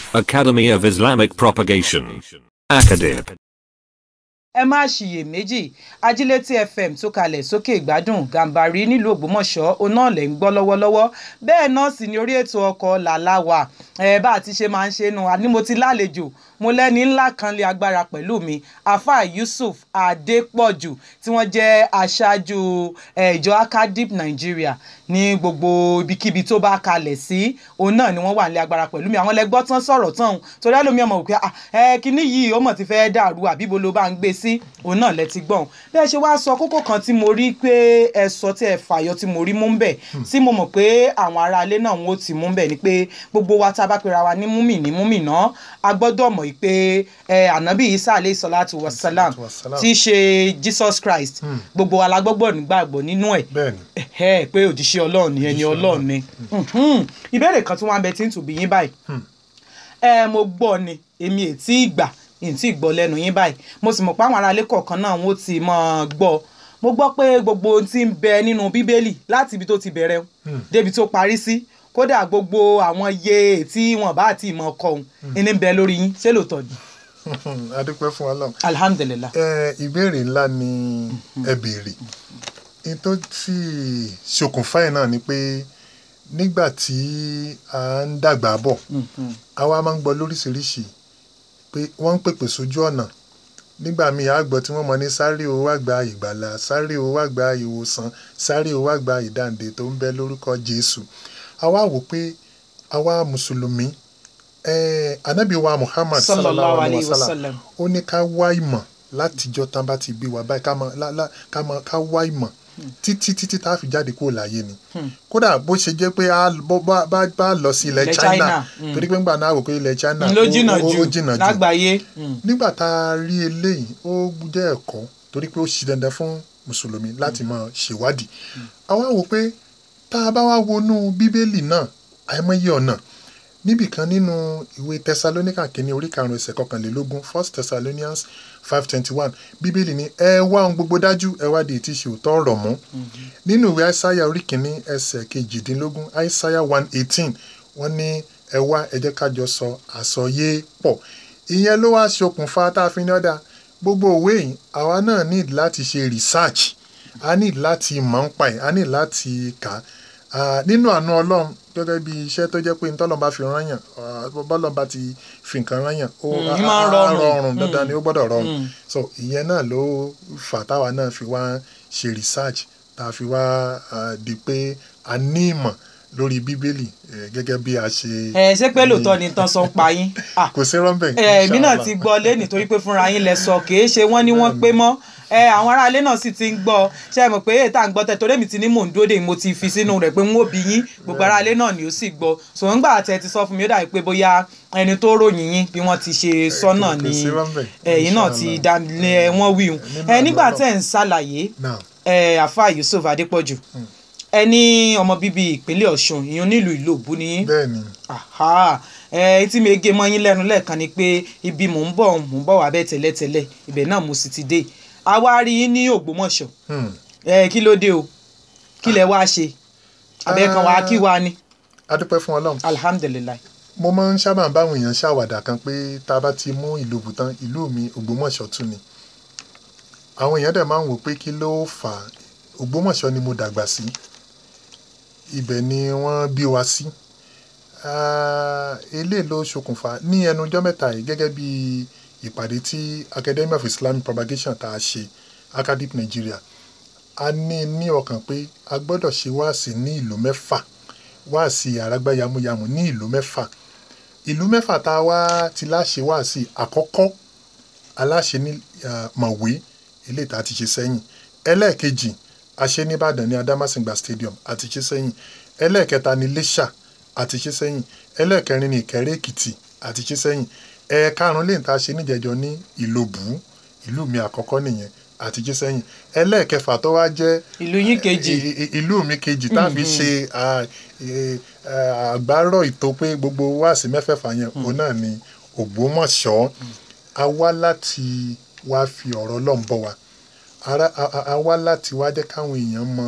Academy of Islamic Propagation. Acadip. ẹ má ṣiyèméjì ajílétí fm tó kalẹ̀ sókè ìgbádùn gàǹbarí nílùú ògbómọ̀ṣọ́ oná lẹ̀ ń gbọ́ lọ́wọ́lọ́wọ́ bẹ́ẹ̀ náà sì ni orí ètò ọkọ̀ làláwà ẹ bá a ti ṣe máa ń ṣe nu àní mo ti lálejò mo lẹ́ni ńlá kan lé agbára pẹ̀lú mi afa yusuf adépọ̀jù tí wọ́n jẹ́ aṣáájú eh, ìjọ acadip nigeria ní gbogbo ibikíbi tó bá kalẹ̀ sí òun náà ni wọ́n wà nílé agbára pẹ̀lú mi àwọn lẹ́gbọ́ tán sọ̀rọ̀ tán torí ẹlòmíì ọmọ òkè ẹ kíní yìí ó mọ̀ ti fẹ́ dàrú àbíbo ló bá ń gbé sí òun náà lẹ ti gbọ̀n bẹ́ẹ̀ ṣe wá sọ kókó kan tí mo rí pé ẹ sọ tí ẹ fàyọ tí mo rí mú ń bẹ̀ tí mo mọ̀ pé àwọn aráalé náà wọ́n ti mú ń bẹ̀ ni pé gbogbo wa tá a bá pera wa ní múmi ní múmi náà a gbọ́dọ̀ mọ̀ pé ẹ ànábì isa aleyhi salatu wa salam Wassalam. tí í ṣe jesus christ gbogbo wa la gbọ́gbọ́ nígbàgbọ́ nínú ẹ̀ bẹ́ẹ̀ni ẹ pé òjíṣẹ́ ọlọ́run ni ẹni ọlọ́run ni Mhm. ìbéèrè kan tí wọ́n á bẹ tí ń tùbí yín báyìí ẹ mo gbọ́ ni èmi ò tí ì gbà ì tí ì gbọ́ lẹ́nu yín báyìí mo sì mọ̀ pé àwọn aráalé kọ̀ọ̀kan náà wọ́n ti mọ̀ ọ́ gbọ́ mo gbọ́ pé gbogbo ohun tí ń bẹ nínú bíbélì láti ibi tó ti bẹ̀rẹ̀ débi tó parí sí kódà gbogbo àwọn iye tí wọn bá ti mọ̀ ọkọ̀ òun ẹni ń bẹ lórí yín ṣé lóòótọ́ ni adúpẹ́ fún ọlọ́run alhamdulilah ẹ ìbéèrè ńlá ni ẹ béèrè ní tó sì ṣokùnfà ẹ̀ náà ni pé nígbà tí a ń dàgbà bọ̀ àwa máa ń gbọ́ lóríṣiríṣi pé wọ́n ń pèpè sójú ọ̀nà nígbà míì a gbọ́ tí wọ́n mọ ní sáré o wá gba ìgbàlà sáré o wá gba ìwòsàn sáré o wá gba ìdáǹdè tó ń bẹ lórúkọ Jésù àwa wò pé àwa mùsùlùmí eh, anabi wa Muhammad sallallahu alayhi wa sallam ó ní ká wá ìmọ̀ látijọ́ tán bá ti bí wa báyìí ká máa lá- lá- ká máa ká wá ìmọ̀ títí títí tá a fi jáde kúrò láyé ni kódà bó ṣe jẹ́ pé a bó- bá bá bá lọ sí ilẹ̀ Ilẹ̀ China China, mm. torí pé ńgbà náà wò pé ilẹ̀ China ló ó- jìnnà ó- ó jù jìnnà jù lágbàáyé Mm. nígbà tá a rí eléyìí ó jẹ́ ẹ̀kọ́ torí pé ó ṣì dandan fún mùsùlùmí láti máa ṣèwádìí àwa wò pé tá a bá wá wọnú bíbélì náà àìmọye ọ̀nà níbìkan nínú ìwé tẹsalóníkà kìíní orí karùn-ún ẹsẹ̀ kọkànlélógún first thessalonians five twenty one bíbélì ní ẹ wá ohun gbogbo dájú ẹ wá di ètí ṣe òótọ́ ọ̀rọ̀ mú nínú ìwé àìsáyà orí kìíní ẹsẹ̀ kejìdínlógún àìsáyà one eighteen wọ́n ní ẹ wá ẹ jẹ́ ká jọ sọ àsọyé pọ̀ ìyẹn ló wá ṣokùnfà tá a fi ní ọ̀dà gbogbo òwe yìí àwa náà need láti ṣe research a need láti mọ̀ ń pa ẹ̀ a need láti kà á Ah, nínú àánú ọlọ́run gẹ́gẹ́ bí iṣẹ́ tó jẹ́ pé ntọ́lọ́n bá fi rányàn ah, bọ́lọ́n bá ti fi nǹkan rányàn ó Mm, á- í máa ń á rọrùn. rọrùn dandan ni ó gbọ́dọ̀ rọrùn Mm. so ìyẹn náà ló fà táwa náà fi wá ṣe research tá a fi wá ah, di pé a ní ìmọ̀ lórí bíbélì eh, gẹ́gẹ́ bí a ṣe. ẹ ṣé pé lóòótọ́ ni tán sọ ń pa yín Ah, kò sí rọ́ńbẹ̀. ẹ, èmi náà inshallah. ti gbọ́ lé nítorí pé fúnra yín lẹ sọ kì í ṣe wọ́n ní wọ́n pé mọ́ ẹ àwọn aráalé náà sì ti ń gbọ́ ṣe é mọ̀ pé èyí tá à ń gbọ́ tẹ torí èmi ti ní mò ń dúró dè mo ti fi sínú rẹ̀ pé n ó bí yín gbogbo aráalé náà ni ó sì gbọ́ ṣùgbọ́n nígbà tẹ ti sọ fún mi ó dàbí pé bóyá ẹni tó ròyìn yín bí wọ́n ti ṣe sọ náà kò ni sí rọ́ńbẹ̀, ẹ̀yin náà ti inshallah. dá lé wọ́n wí hun Nínú ẹ nígbà àlọ́ tẹ̀ ń ṣàlàyé Now, ẹ àfa Yusuf Adépọ̀jù ẹ ní ọmọ bíbí ìpínlẹ̀ Ọ̀ṣun ìyún nílùú Ìlóbù ni yín bẹ́ẹ̀ ni aha ẹ tí mi gé mọ́ yín lẹ́nu lẹ́ẹ̀kan ni pé ibi mò ń bọ̀ mò ń bọ̀ wá bẹ́ẹ̀ tẹ́lẹ̀tẹ́lẹ̀ ibẹ̀ náà mo sì ti dé àwa rí yín ní Ògbómọ̀ṣọ́ hmm, ẹ kí ló dé o kí lẹ wá ṣe abẹ́ẹ̀kan wá kí wá ni a dúpẹ́ fún ọlọ́run alihamudulilayi mo máa ń sábà báwọn èèyàn ṣàwàdà kan pé tá a bá ti mú ìlú bùtán ìlú mi ògbómọ̀ṣọ́ tún ni àwọn èèyàn dẹ̀ máa ń wò pé kí ló fà á ògbómọ̀ṣọ́ ni mo dàgbà sí ibẹ̀ ni wọ́n bí wa sí Ah, eléyìí ló ṣokùnfà ní ẹnu ọjọ́ mẹ́ta yìí gẹ́gẹ́ bí ìpàdé tí academy of islamic propagation tá a ṣe acadip nigeria a ní ní ọkàn pé a gbọ́dọ̀ ṣe wáàsí ní ìlú mẹ́fà wáàsí àràgbá yamuyamu ní ìlú mẹ́fà ìlú mẹ́fà tá a wá ti láṣẹ wáàsí àkọ́kọ́ aláṣẹ ní ah, mọ̀wé ilé ìta ti ṣe sẹ́yìn ẹlẹ́ẹ̀kejì aṣẹ nìbàdàn ní adamasingba stadium àti ṣe sẹ́yìn ẹlẹ́ẹ̀kẹta ní lẹ́ṣà àti ṣe sẹ́yìn ẹlẹ́ẹ̀kẹrin ní ìkẹrẹ́ èkìtì àti ṣe sẹ́yìn ẹ̀ẹ̀karùn lè ta ṣe níjẹjọ ní ìlòbù ìlú mi àkọ́kọ́ nìyẹn àti ṣe sẹ́yìn ẹlẹ́ẹ̀kẹfà tó wá jẹ́ ìlú yín kejì i- i- ìlú mi kejì tàbí ṣe à, e, à, àgbárọ̀ ìtò pé gbogbo wáàsí mẹ́fẹ̀ẹ̀fà yẹn òun náà ni Ògbómọ̀ṣọ́ a wá láti wá fi ọ̀rọ̀ Ọlọ́run bọ̀ wá Ara- a- a- a wá láti wá jẹ́ káwọn èèyàn mọ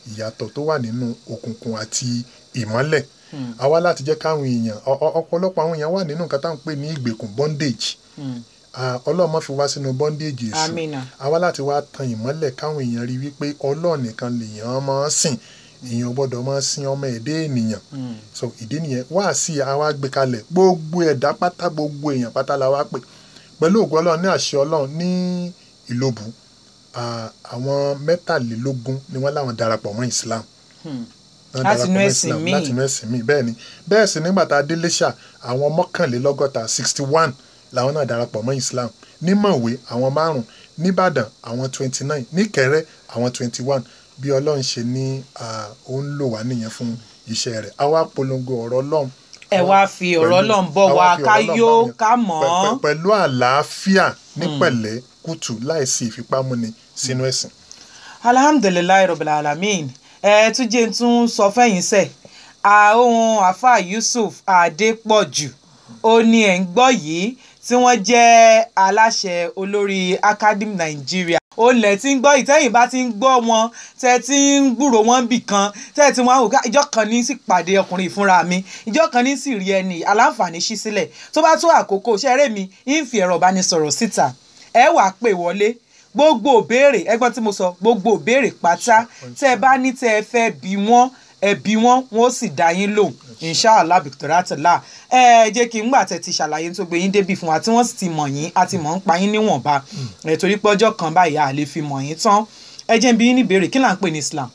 ìyàtọ̀ tó wà nínú òkùnkùn àti ìmọ́lẹ̀ àwa láti jẹ́ káwọn èèyàn ọ- ọ- ọ̀pọ̀lọpọ̀ àwọn èèyàn wà nínú nǹkan táwọn ń pè ní ìgbèkùn bondage Ah, ọlọ́run má fi wá sínú bondage èṣù Àmínà. àwa láti wá tan ìmọ́lẹ̀ káwọn èèyàn rí wípé ọlọ́run nìkan lèèyàn máa ń sìn èèyàn gbọ́dọ̀ máa sin ọmọ ẹ̀dẹ́ ènìyàn so ìdí nìyẹn wá sí àwa gbé kalẹ̀ gbogbo ẹ̀dá pátá gbogbo èèyàn pátá la wá pè pẹ̀lú ògùn ọlọ́run ní àṣẹ ọlọ́run ní ìlóbù ah, àwọn mẹ́tàlélógún ni wọ́n láwọn darapọ̀ mọ́ Islam Wọ́n Láti darapọ̀ inú mọ́ ẹ̀sìn Islam, míì. láti inú ẹ̀sìn míì bẹ́ẹ̀ ni bẹ́ẹ̀ sì nígbà tá a dé Iléṣà àwọn mọ́kànlélọ́gọ́ta sixty one làwọn náà darapọ̀ mọ́ Islam ní Mọ̀wé àwọn márùn nìbàdàn àwọn twenty nine níkẹrẹ àwọn twenty one bí ọlọ́run ṣe ní ah, ó ń lò wá nìyẹn fún iṣẹ́ rẹ̀ àwa polongo ọ̀rọ̀ ọlọ́run ẹ wá fi ọ̀rọ̀ pẹ̀lú- Ọlọ́run bọ̀ àwa wá fi ká ọ̀rọ̀ Ọlọ́run yó bá wọn. ká mọ̀ Pẹ̀- ọ́. pẹ̀- pẹ̀lú àlàáfíà ní pẹ̀lẹ́ kùtù láìsí ìfipámúni sínú ẹ̀sìn. alhamdulilayi rabbil alamin ẹ tún jẹ́ n tún sọ fẹ́yìn sẹ̀ àwọn afa yusuf adépọ̀jù ó ní ẹ̀ ń gbọ́ yìí tí wọ́n jẹ́ aláṣẹ olórí academy nigeria ó lẹ̀ tí ń gbọ́ ìtẹ́yìn bá ti ń gbọ́ wọn tẹ́ ti ń gbúrò wọn bì kan tẹ́ ti wọn àwòká ìjọ kan ní sì pàdé ọkùnrin ìfúnra mi ìjọ kan ní sì rí ẹni aláǹfààní ṣí sílẹ̀ tó bá tó àkókò ṣẹ́rẹ́ mi ń fi ẹ̀rọ ìbánisọ̀rọ̀ síta ẹ wàá pè wọlé gbogbo òbéèrè ẹgbọ́n tí mo sọ gbogbo òbéèrè pátá tẹ́ ẹ bá ní tẹ́ ẹ fẹ́ bí wọ́n ẹ bí wọ́n wọ́n ó sì dá yín lò inshallah bìtọ́rátìlá ẹ jẹ́ kí n gbà tẹ́ ti ṣàlàyé tó gbé yín débi fún wa tí wọ́n sì ti mọ̀ yín àti mọ̀ ń pa yín níwọ̀nba ẹ torí pé ọjọ́ kan báyìí a lè fi mọ̀ yín tán ẹ jẹ́ n bí yín ní ìbéèrè kí là ń pè ní Islam.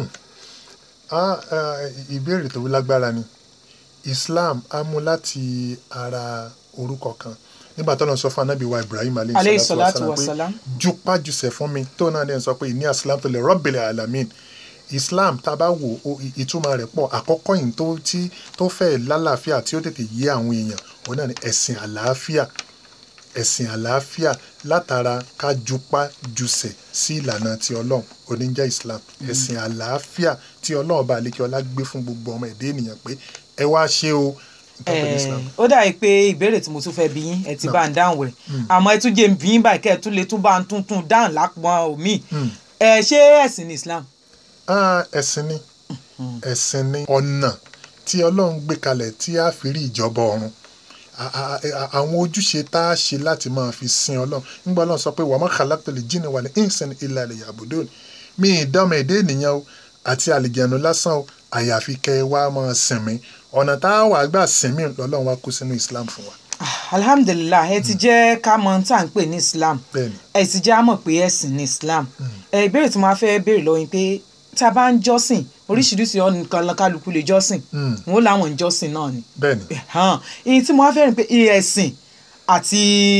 Ah, ah, ìbéèrè tó lágbára ni Islam á mú láti ara orúkọ kan nígbà tó lọ sọ fún anábì wa Ibrahim Aleyhi aleyhi salatu salatu wa wa salam salam. pé jupájúṣe fún mi tó náà dẹ̀ sọ pé ìní aslam tó lè rabbil alamin Islam tá a bá wò ó ì- ìtumọ̀ rẹ̀ pọ̀ àkọ́kọ́ yìí tó tí tó fẹ́ lálàáfíà tí ó tètè yé àwọn èèyàn òun náà ni ẹ̀sìn àlàáfíà ẹ̀sìn àlàáfíà látara ká jupá jùsẹ̀ sí ìlànà ti ọlọ́run oníjẹ́ Islam ẹ̀sìn àlàáfíà tí ọlọ́run bá lékè ọlá gbé fún gbogbo ọmọ ẹ̀dá ènìyàn pé ẹ wá ṣe o nǹkan pè ní Islam. Eh, ó dàbí pé ìbéèrè tí mo tún fẹ́ bí yín ẹ ti bá ń dáhùn rẹ̀ àmọ́ ẹ tún jẹ́ ń bí yín báyìí kẹ́ ẹ tún lè tún bá ń tuntun dáhùn lápọn omi ẹ ṣé ẹ̀sìn ní Islam. Ah, ẹ̀sìn ni ẹ̀sìn ni ọ̀nà tí ọlọ́run gbé kalẹ̀ tí a fi rí ìjọba ọ̀run A- a- a- àwọn ojúṣe tá a ṣe láti máa fi sin ọlọ́run nígbà ọlọ́run sọ pé wa ma khalaqtul jinna wal insa illa liya'budun mi ìdánmọ̀ èdè ènìyàn o àti àlìjẹ̀nu lásán o àyàfi kẹ́ ẹ wá máa sìn mí ọ̀nà tá a wà gbà sìn mí lọ́lọ́run wá kó sínú Islam fún wa Ah, alhamdulillah ẹ ti jẹ́ ká mọ̀ tá à ń pè ní Islam bẹ́ẹ̀ni ẹ sì jẹ́ àmọ̀ pé ẹ̀sìn ní Islam ẹ ìbéèrè tí mo máa fẹ́ béèrè lọ́wọ́ yín pé tá a bá ń jọ́sìn oríṣiríṣi ọ̀nà kan kálukú lè jọ́sìn Mm. wọn ó láwọn ń jọ́sìn náà ni bẹ́ẹ̀ni hàn èyí tí mo wá fẹ́ rìn pé ẹ̀sìn àti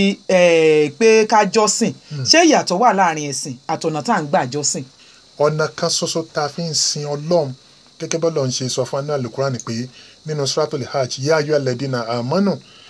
eh, pé ká jọ́sìn ṣé ìyàtọ̀ wà láàrin ẹ̀sìn àtọ̀nà tá à ń gbà jọ́sìn. ọ̀nà kan ṣoṣo tá a fi ń sin ọlọ́run gẹ́gẹ́ bọ́lá ń ṣe sọ fún aná alukurani pé nínú suratul hajj yá ayọ́ alẹ́dínà àmọ́nù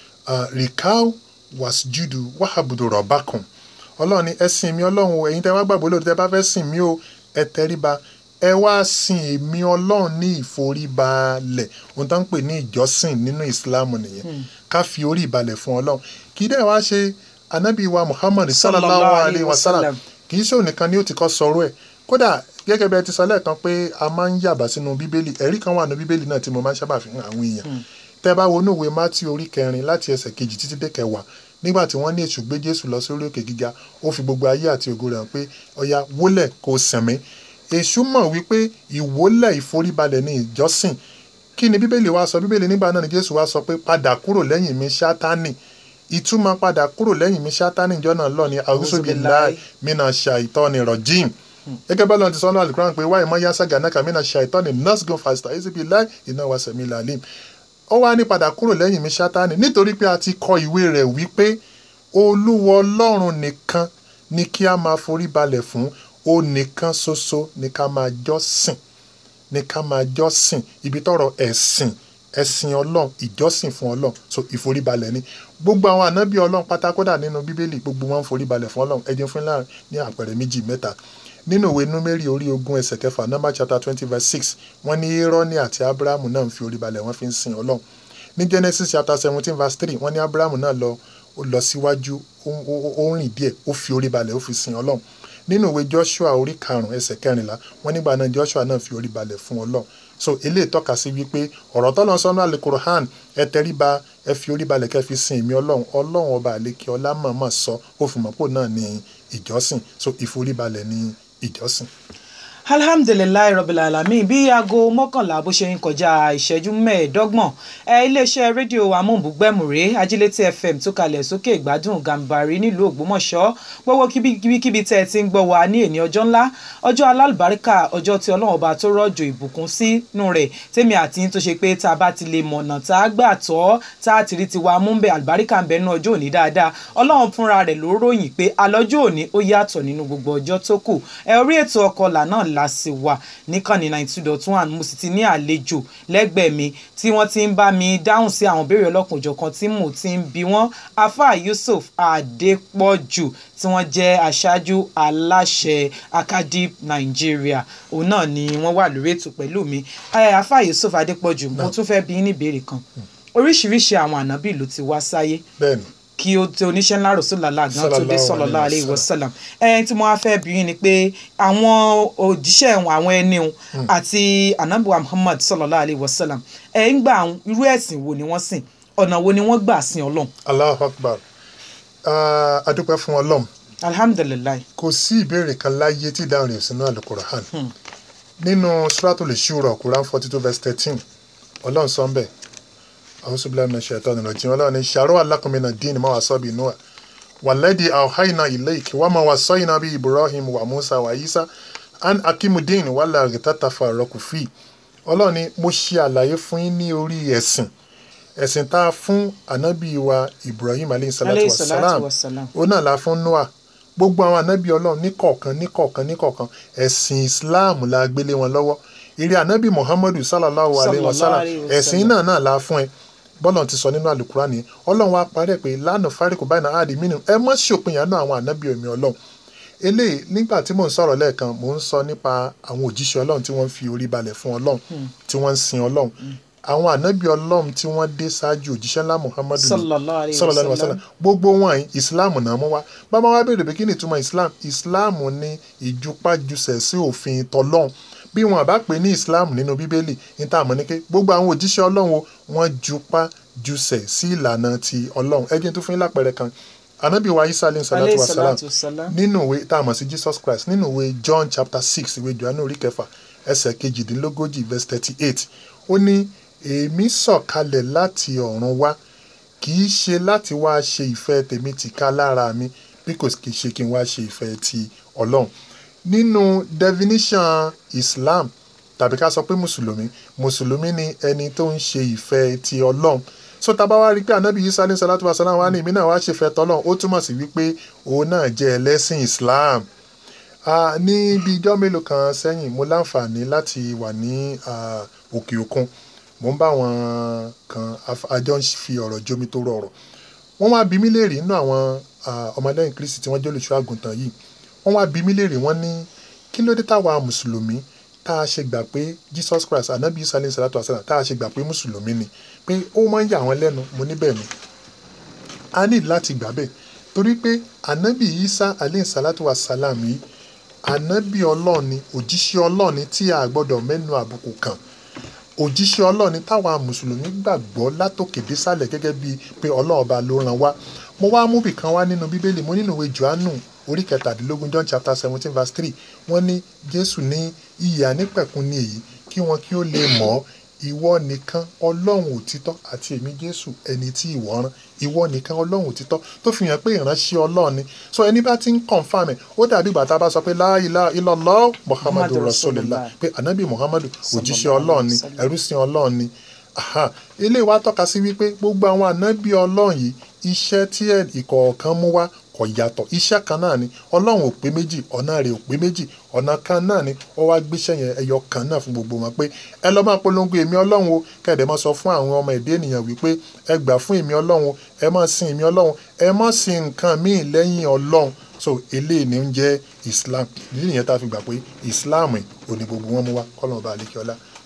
rikau wasjudu wahabudu rọ̀bákùn ọlọ́run ní ẹ sìn mí ọlọ́run o ẹ̀yin tẹ́ wá gbàgbọ́ lórí tẹ́ bá fẹ́ sìn mí o ẹ tẹríba ẹ wá sin èmi ọlọ́run ní ìforíbalẹ̀ ohun tó ń pè ní ìjọsìn nínú ìsìláàmù nìyẹn ká fi orí ìbalẹ̀ fún ọlọ́run kì í dẹ̀ wá ṣe anábì wa muhammad sallallahu alayhi wa sallam kì í ṣe òun nìkan ni ó ti kọ́ sọ̀rọ̀ ẹ̀ kódà gẹ́gẹ́ bí ẹ ti sọ lẹ́ẹ̀kan pé a máa ń yàbá sínú bíbélì ẹ̀rí kan wà nínú bíbélì náà tí mo máa ń sábà fi hàn àwọn èèyàn tẹ́ bá wo inú ìwé mátí orí kẹrin láti ẹsẹ̀ kejì títí dé kẹwàá nígbà tí wọ́n ní èṣù gbé jésù lọ sórí òkè gíga ó fi gbogbo ayé àti ògo rẹ̀ hàn pé ọya wólẹ̀ kó sẹ̀mí èṣù mọ̀ wípé ìwólẹ̀ ìforíbalẹ̀ ní ìjọsìn kí ni bíbélì wa sọ bíbélì nígbà náà ni jésù wa sọ pé padà kúrò lẹ́yìn mi sátánì ìtumọ̀ padà kúrò lẹ́yìn mi sátánì ìjọ náà lọ ní àwùsùbíláì mina ṣàìtọ́ni rọ̀jìm gẹ́gẹ́ bá lọ́n ti sọ́nà àlùkùrán pé wáyé mọ́ yásá gànákà mina ṣàìtọ́ni nurse go faster àwùsùbíláì iná wa sẹ̀mí làlím ó wá ní padà kúrò lẹ́yìn mi sátánì nítorí pé a ti kọ ìwé rẹ̀ wípé olúwa ọlọ́run nìkan ni kí a máa forí balẹ̀ fún ó nìkan ṣoṣo ni ká máa jọ́sìn ni ká máa jọ́sìn ibi tọ́rọ̀ ẹ̀sìn ẹ̀sìn ọlọ́run ìjọ́sìn fún ọlọ́run so ìforíbalẹ̀ ni gbogbo àwọn ànábì ọlọ́run pátákódà nínú bíbélì gbogbo wọn ń foríbalẹ̀ fún ọlọ́run ẹjẹ fún láàrin ní àpẹẹrẹ méjì mẹ́ta nínú ìwé númérì orí ogún ẹsẹ̀ kẹfà number chapter twenty verse six wọ́n ní irọ́ni àti abrahamu náà ń fi oríbalẹ̀ wọ́n fi ń sin ọlọ́run ní genesis chapter seventeen verse three wọ́n ní abrahamu náà lọ ó lọ síwájú ó ó- ó rìn díẹ̀ ó fi oríbalẹ̀ ó fi sin ọlọ́run nínú ìwé joshua orí karùn-ún ẹsẹ̀ kẹrìnlá wọ́n nígbà náà joshua náà fi orí balẹ̀ fún ọlọ́run so eléyìí tọ́ka sí wípé ọ̀rọ̀ tọ́lọ́ sọ́nù àlekorohan ẹ tẹríba ẹ fi orí balẹ̀ kẹ́ fi sin èmi ọlọ́run ọlọ́run ọba àlekè ọlá mọ̀ọ́mọ̀ sọ ó fi mọ̀ pò náà ní ìjọsìn so ìforíbalẹ̀ ní ìjọsìn. alhamdulilayi rabbil alamin bí aago mọ́kànlá bó ṣe ń kọjá ìṣẹ́jú mẹ́ẹ̀ẹ́dọ́gbọ̀n ẹ iléeṣẹ́ rédíò amóhùnbúgbẹ̀mùrè ajílétí fm tó kalẹ̀ sókè ìgbádùn gàǹbarì nílùú ògbómọ̀ṣọ́ gbogbo kíbíkíbi tẹ́ ẹ ti ń gbọ́ wa ní èní ọjọ́ ńlá ọjọ́ alálùbáríkà ọjọ́ tí ọlọ́run ọba tó rọ̀jò ìbùkún sínú rẹ̀ tèmi àti tó ṣe pé tá a bá ti lè mọ̀nà tá a gbà tọ́ tá a ti rí tiwa mú bẹ́ẹ̀ àlùbáríkà ń bẹ nínú ọjọ́ òní dáadáa ọlọ́run fúnra rẹ̀ ló ròyìn pé alọ́jọ́ òní ó yàtọ̀ nínú gbogbo ọjọ́ tó kù ẹ orí ètò ọkọlà náà la sì wà níkànnì ninety two dot one mo sì ti ní àlejò lẹ́gbẹ̀ẹ́ mi tí wọ́n ti ń bá mi dáhùn sí àwọn ìbéèrè ọlọ́kùnjọ̀kan tí mo ti ń bi wọ́n afa yusuf adépọ̀jù tí wọ́n jẹ́ aṣáájú aláṣẹ akadip nigeria òun náà ni wọ́n wà lórí ètò pẹ̀lú mi afa yusuf adépọ̀jù mo tún fẹ́ bi ní ìbéèrè kan oríṣiríṣi àwọn ànábì ló ti wá sáyé bẹ́ẹ̀ni kí o tí oníṣẹ́ ńlá rọ̀ṣọ́lá gan tó dé sallallahu alaihi wasallam ẹni tí mo wá fẹ́ bí yín ni pé àwọn òjíṣẹ́ wọn àwọn ẹni wọn àti anabiwa muhammad sallallahu alaihi wasallam ẹ̀ ń gbà irú ẹ̀sìn wo ni wọ́n sìn ọ̀nà wo ni wọ́n gbà sin ọlọ́run. Allahu Akbar a dúpẹ́ fún ọlọ́run alhamdulilayi. kò sí ìbéèrè kan láyé tí ìdáhùn rẹ̀ sínú àlùkùránì nínú suratul shura quran forty two verse thirteen ọlọ́run sọ ń bẹ̀ أعوذ بالله من الشيطان الرجيم ولا شرع لكم من الدين ما وصى به نوح والذي أوحينا إليك وما وصينا به إبراهيم وموسى وعيسى أن أقيموا الدين ولا تتفرقوا فيه Ọlọ́run ni mo ṣe àlàyé fún yín ní orí ẹ̀sìn ẹ̀sìn tá a fún ànábì wa Ibrahim aleyhi salatu wa salam ó náà la fún Noah gbogbo àwọn ànábì Ọlọ́run níkọ̀ọ̀kan níkọ̀ọ̀kan níkọ̀ọ̀kan ẹ̀sìn Islam la gbélé wọn lọ́wọ́ ìrì ànábì Muhammadu sallallahu alayhi wa sallam ẹ̀sìn náà náà la fún ẹ bọ́lá ti sọ nínú àlùkùrá ni ọlọ́run wa parẹ́ pé lánàá fáríkù báyìí náà àdì mínú ẹ mọ́ ṣòpin yànnà àwọn ànábì omi ọlọ́run eléyìí nígbà tí mò ń sọ̀rọ̀ lẹ́ẹ̀kan mò ń sọ nípa àwọn òjíṣẹ́ ọlọ́run tí wọ́n fi orí balẹ̀ fún ọlọ́run tí wọ́n ń sin ọlọ́run àwọn ànábì ọlọ́run tí wọ́n dé ṣáájú òjíṣẹ́ ńlá muhammadu sallallahu alaihi sallallahu alaihi wasallam gbogbo wọn yìí islam náà mú wá bàbá wa béèrè pé kí ni ìtumọ̀ islam islam ní ìjùpájùsẹ̀ sí òfin tọlọ́run bí wọn bá pè ní islam nínú bíbélì ní tá a mọ̀ ní pé gbogbo àwọn òjíṣẹ́ ọlọ́run wọn jupá jùsẹ̀ sí ìlànà ti ọlọ́run ẹ jẹ́ tó fún yín lápẹẹrẹ kan anabi wa isa alayhi salatu wa salam nínú ìwé tá a mọ̀ sí jesus christ nínú ìwé john chapter six ìwé johannu orí kẹfà ẹsẹ̀ kejìdínlógójì verse thirty eight ó ní èmi sọ̀kalẹ̀ láti ọ̀run wá kì í ṣe láti wá ṣe ìfẹ́ tèmi tìka lára mi bí kò kì í ṣe kí n wá ṣe ìfẹ́ ti ọlọ́run nínú definition islam tàbí ká sọ pé mùsùlùmí mùsùlùmí ni ẹni tó ń ṣe ìfẹ́ ti ọlọ́run so tábà wá rí i pé anabi isa ní salatu wa salam wa ní èmi náà wá ṣe fẹ́ tọ́lọ́run ó túmọ̀ sí wípé òun náà jẹ́ ẹlẹ́sìn islam ní bí ijọ́ mélòó kan sẹ́yìn mo láǹfààní láti wà ní òkè òkun mo ń bá wọn kan àjọ ń fi ọ̀rọ̀ jómi tó rọrọ̀ wọ́n wá bí mí léèrè nínú àwọn ọmọlẹ́yìn kristi tí wọ́n jẹ́ olùṣọ́ àgùntàn yìí wọ́n wá bí mí léèrè wọ́n ní kí ló dé táwa mùsùlùmí tá a ṣe gbà pé jesus christ anabi isa alayhi salatu wasalam tá a ṣe gbà pé mùsùlùmí ni pé ó máa ń yà wọ́n lẹ́nu mo níbẹ̀ ni a ní láti gbà bẹ́ẹ̀ torí pé anabi isa alayhi salatu wasalam yìí anabi ọlọ́ọ̀ni òjíṣẹ́ ọlọ́ọ̀ni tí a gbọ́dọ̀ mẹ́nu àbùkù kàn òjíṣẹ́ ọlọ́ọ̀ni táwa mùsùlùmí gbàgbọ́ látòkè désàlẹ̀ gẹ́gẹ́ bíi pé ọlọ́ọ̀ba ló ràn wá mo wá mú bìkan wá nínú bíbélì mo nínú ìwé johannu orí kẹtàdínlógún john chapter seventeen verse three wọ́n ní jésù ní ìyè ànípẹ̀kun ní èyí kí wọn kí ó lè mọ̀ ìwọ nìkan ọlọ́run òtítọ́ àti èmi jésù ẹni tí ìwọ rán ìwọ nìkan ọlọ́run òtítọ́ tó fi hàn pé ìránṣẹ́ ọlọ́run ni so ẹni bá ti ń confam ẹ̀ ó dàbí ìgbà tá a bá sọ pé la ilaha illallah muhammadu rasulillah pé anabi muhammadu òjíṣẹ́ ọlọ́run ni ẹrúsìn ọlọ́run ni ilé wa tọ́ka sí wípé gbogbo àwọn anabi ọlọ́run yìí iṣẹ́ tí ìkọ̀ọ̀kan mú wá kò yàtọ̀ iṣẹ́ kan náà ni ọlọ́run ò pé méjì ọ̀nà rẹ̀ ò pé méjì ọ̀nà kan náà ni ó wá gbéṣẹ́ yẹn ẹyọ kan náà fún gbogbo wọn pé ẹ lọ́ máa polongo èmi ọlọ́run o kẹ̀dẹ̀ máa sọ fún àwọn ọmọ ẹ̀dá ènìyàn wípé ẹ gbà fún èmi ọlọ́run o ẹ máa sin èmi ọlọ́run ẹ má sin nǹkan míì lẹ́yìn ọlọ́run so eléyìí ni ń jẹ́ islam ìdí nìyẹn tá a fi gbà pé islam ò ní gbogbo wọn mú wá kọ́lọ́n ọba àlekíọ́lá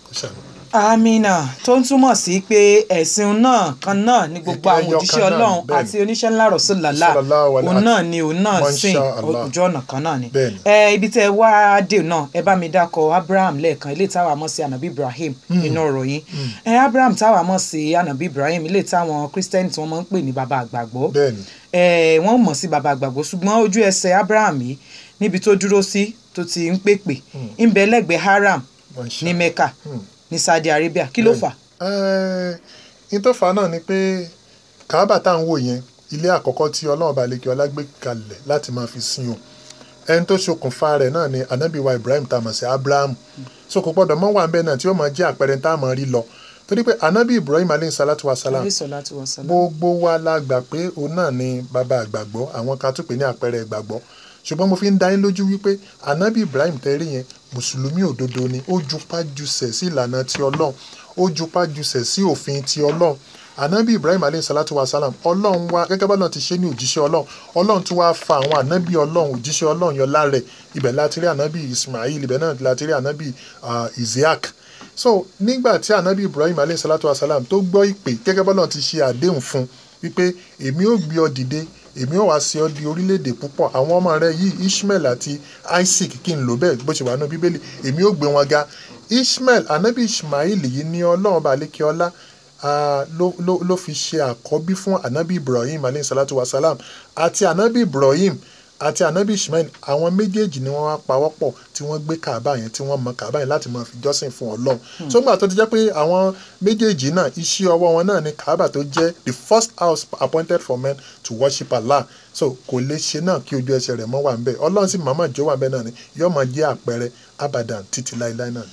kó ṣàánú. amina tó ń túmọ̀ sí pé ẹ̀sìn náà kan náà ní gbogbo Ìpín àwọn ẹyọ òjíṣẹ́ kan náà, ọlọ́run bẹ́ẹ̀ àti ni. oníṣẹ́ ńlá rọ̀ṣọ́làlá Sallallahu alaihi òun náà ni òun náà Masha sìn Allah. ojú ọ̀nà kan náà ni. Bẹ́ẹ̀ ni. ẹ ibi tẹ wá dé náà ẹ bá mi dákọ abraham lẹ́ẹ̀kan ilé táwa mọ̀ sí anabi ibrahim nínú ọ̀rọ̀ yín ẹ abraham táwa mọ̀ sí anabi ibrahim ilé táwọn kristẹni tí wọ́n máa ń pè ní baba àgbàgbọ́ bẹ́ẹ̀ ni ẹ wọ́n mọ̀ sí baba àgbàgbọ́ ṣùgbọ́n ojú ẹsẹ̀ abraham yìí níbi tó dúró sí tó ti ń pèpè ń bẹ lẹ́gbẹ̀ẹ́ haram Masha ní mecca Hmm. ní saudi arabia kí ló Bẹ́ẹ̀ni. fà á ní tó fà á náà ni pé kàábà tá à ń wò yẹn ilé àkọ́kọ́ tí ọlọ́run bá lékè ọlá gbé kalẹ̀ láti máa fi sin o ẹni tó ṣokùnfà rẹ̀ náà ni anabiwa ibrahim tá a mọ̀ sí abraham so kò gbọ́dọ̀ mọ́ wà ń bẹ́ẹ̀ náà tí ó máa jẹ́ àpẹẹrẹ tá a máa rí lọ torí pé anabi ibrahim aleyhi salatu wa salam alayhi salatu wa salam. gbogbo wa la gbà pé òun náà ni bàbá àgbàgbọ́ àwọn kan tún pè ní àpẹẹrẹ ìgbàgbọ́ ṣùgbọ́n mo fi ń dá yín lójú wípé anabi ibrahim tẹ́rí yẹn mùsùlùmí òdodo ni ó jupá jusẹ̀ sí ìlànà ti ọlọ́run ó jupá jusẹ̀ sí òfin ti ọlọ́run anabi ibrahim aleyhi salatu wa salam ọlọ́run wa gẹ́gẹ́ bá náà ti ṣe ní òjíṣẹ́ ọlọ́run ọlọ́run tún wáá fa àwọn anabi ọlọ́run òjíṣẹ́ ọlọ́run yọ lára ẹ̀ ibẹ̀ láti rí anabi ismail ibẹ̀ náà láti rí anabi ah, isaac so nígbà tí anabi ibrahim alayhi salatu wa salam tó gbọ́ ìpè gẹ́gẹ́ bọ́lá ti ṣe àdéhùn fún un wípé èmi ò gbé ọ dìde èmi ò wá sí ọ di orílẹ̀-èdè púpọ̀ àwọn ọmọ rẹ yìí ishmael àti isaac kí n lò bẹ́ẹ̀ bó ṣe wà nínú bíbélì èmi ò gbé wọn ga ishmael anabi ismail yìí ní ọlọ́run balẹ̀kẹ́ ọlá ah, ló ló- ló fi ṣe àkọ́bí fún anabi ibrahim alayhi salatu wa salam àti anabi ibrahim àti anabi ishmael àwọn méjèèjì ni wọ́n wá pawọ́pọ̀ tí wọ́n gbé kaaba yẹn tí wọ́n mọ kaaba yẹn láti máa fi jọ́sìn fún ọlọ́run so gbà tó ti jẹ́ pé àwọn méjèèjì náà iṣẹ́ ọwọ́ wọn náà ni kaaba tó jẹ́ the first house appointed for men to worship allah so kò lè ṣe náà kí ojú ẹsẹ̀ rẹ̀ mọ́ wà ń bẹ̀ ọlọ́run sì màmá jó wà ń bẹ̀ náà ni yóò máa jẹ́ àpẹẹrẹ abadan títí láéláé náà ni.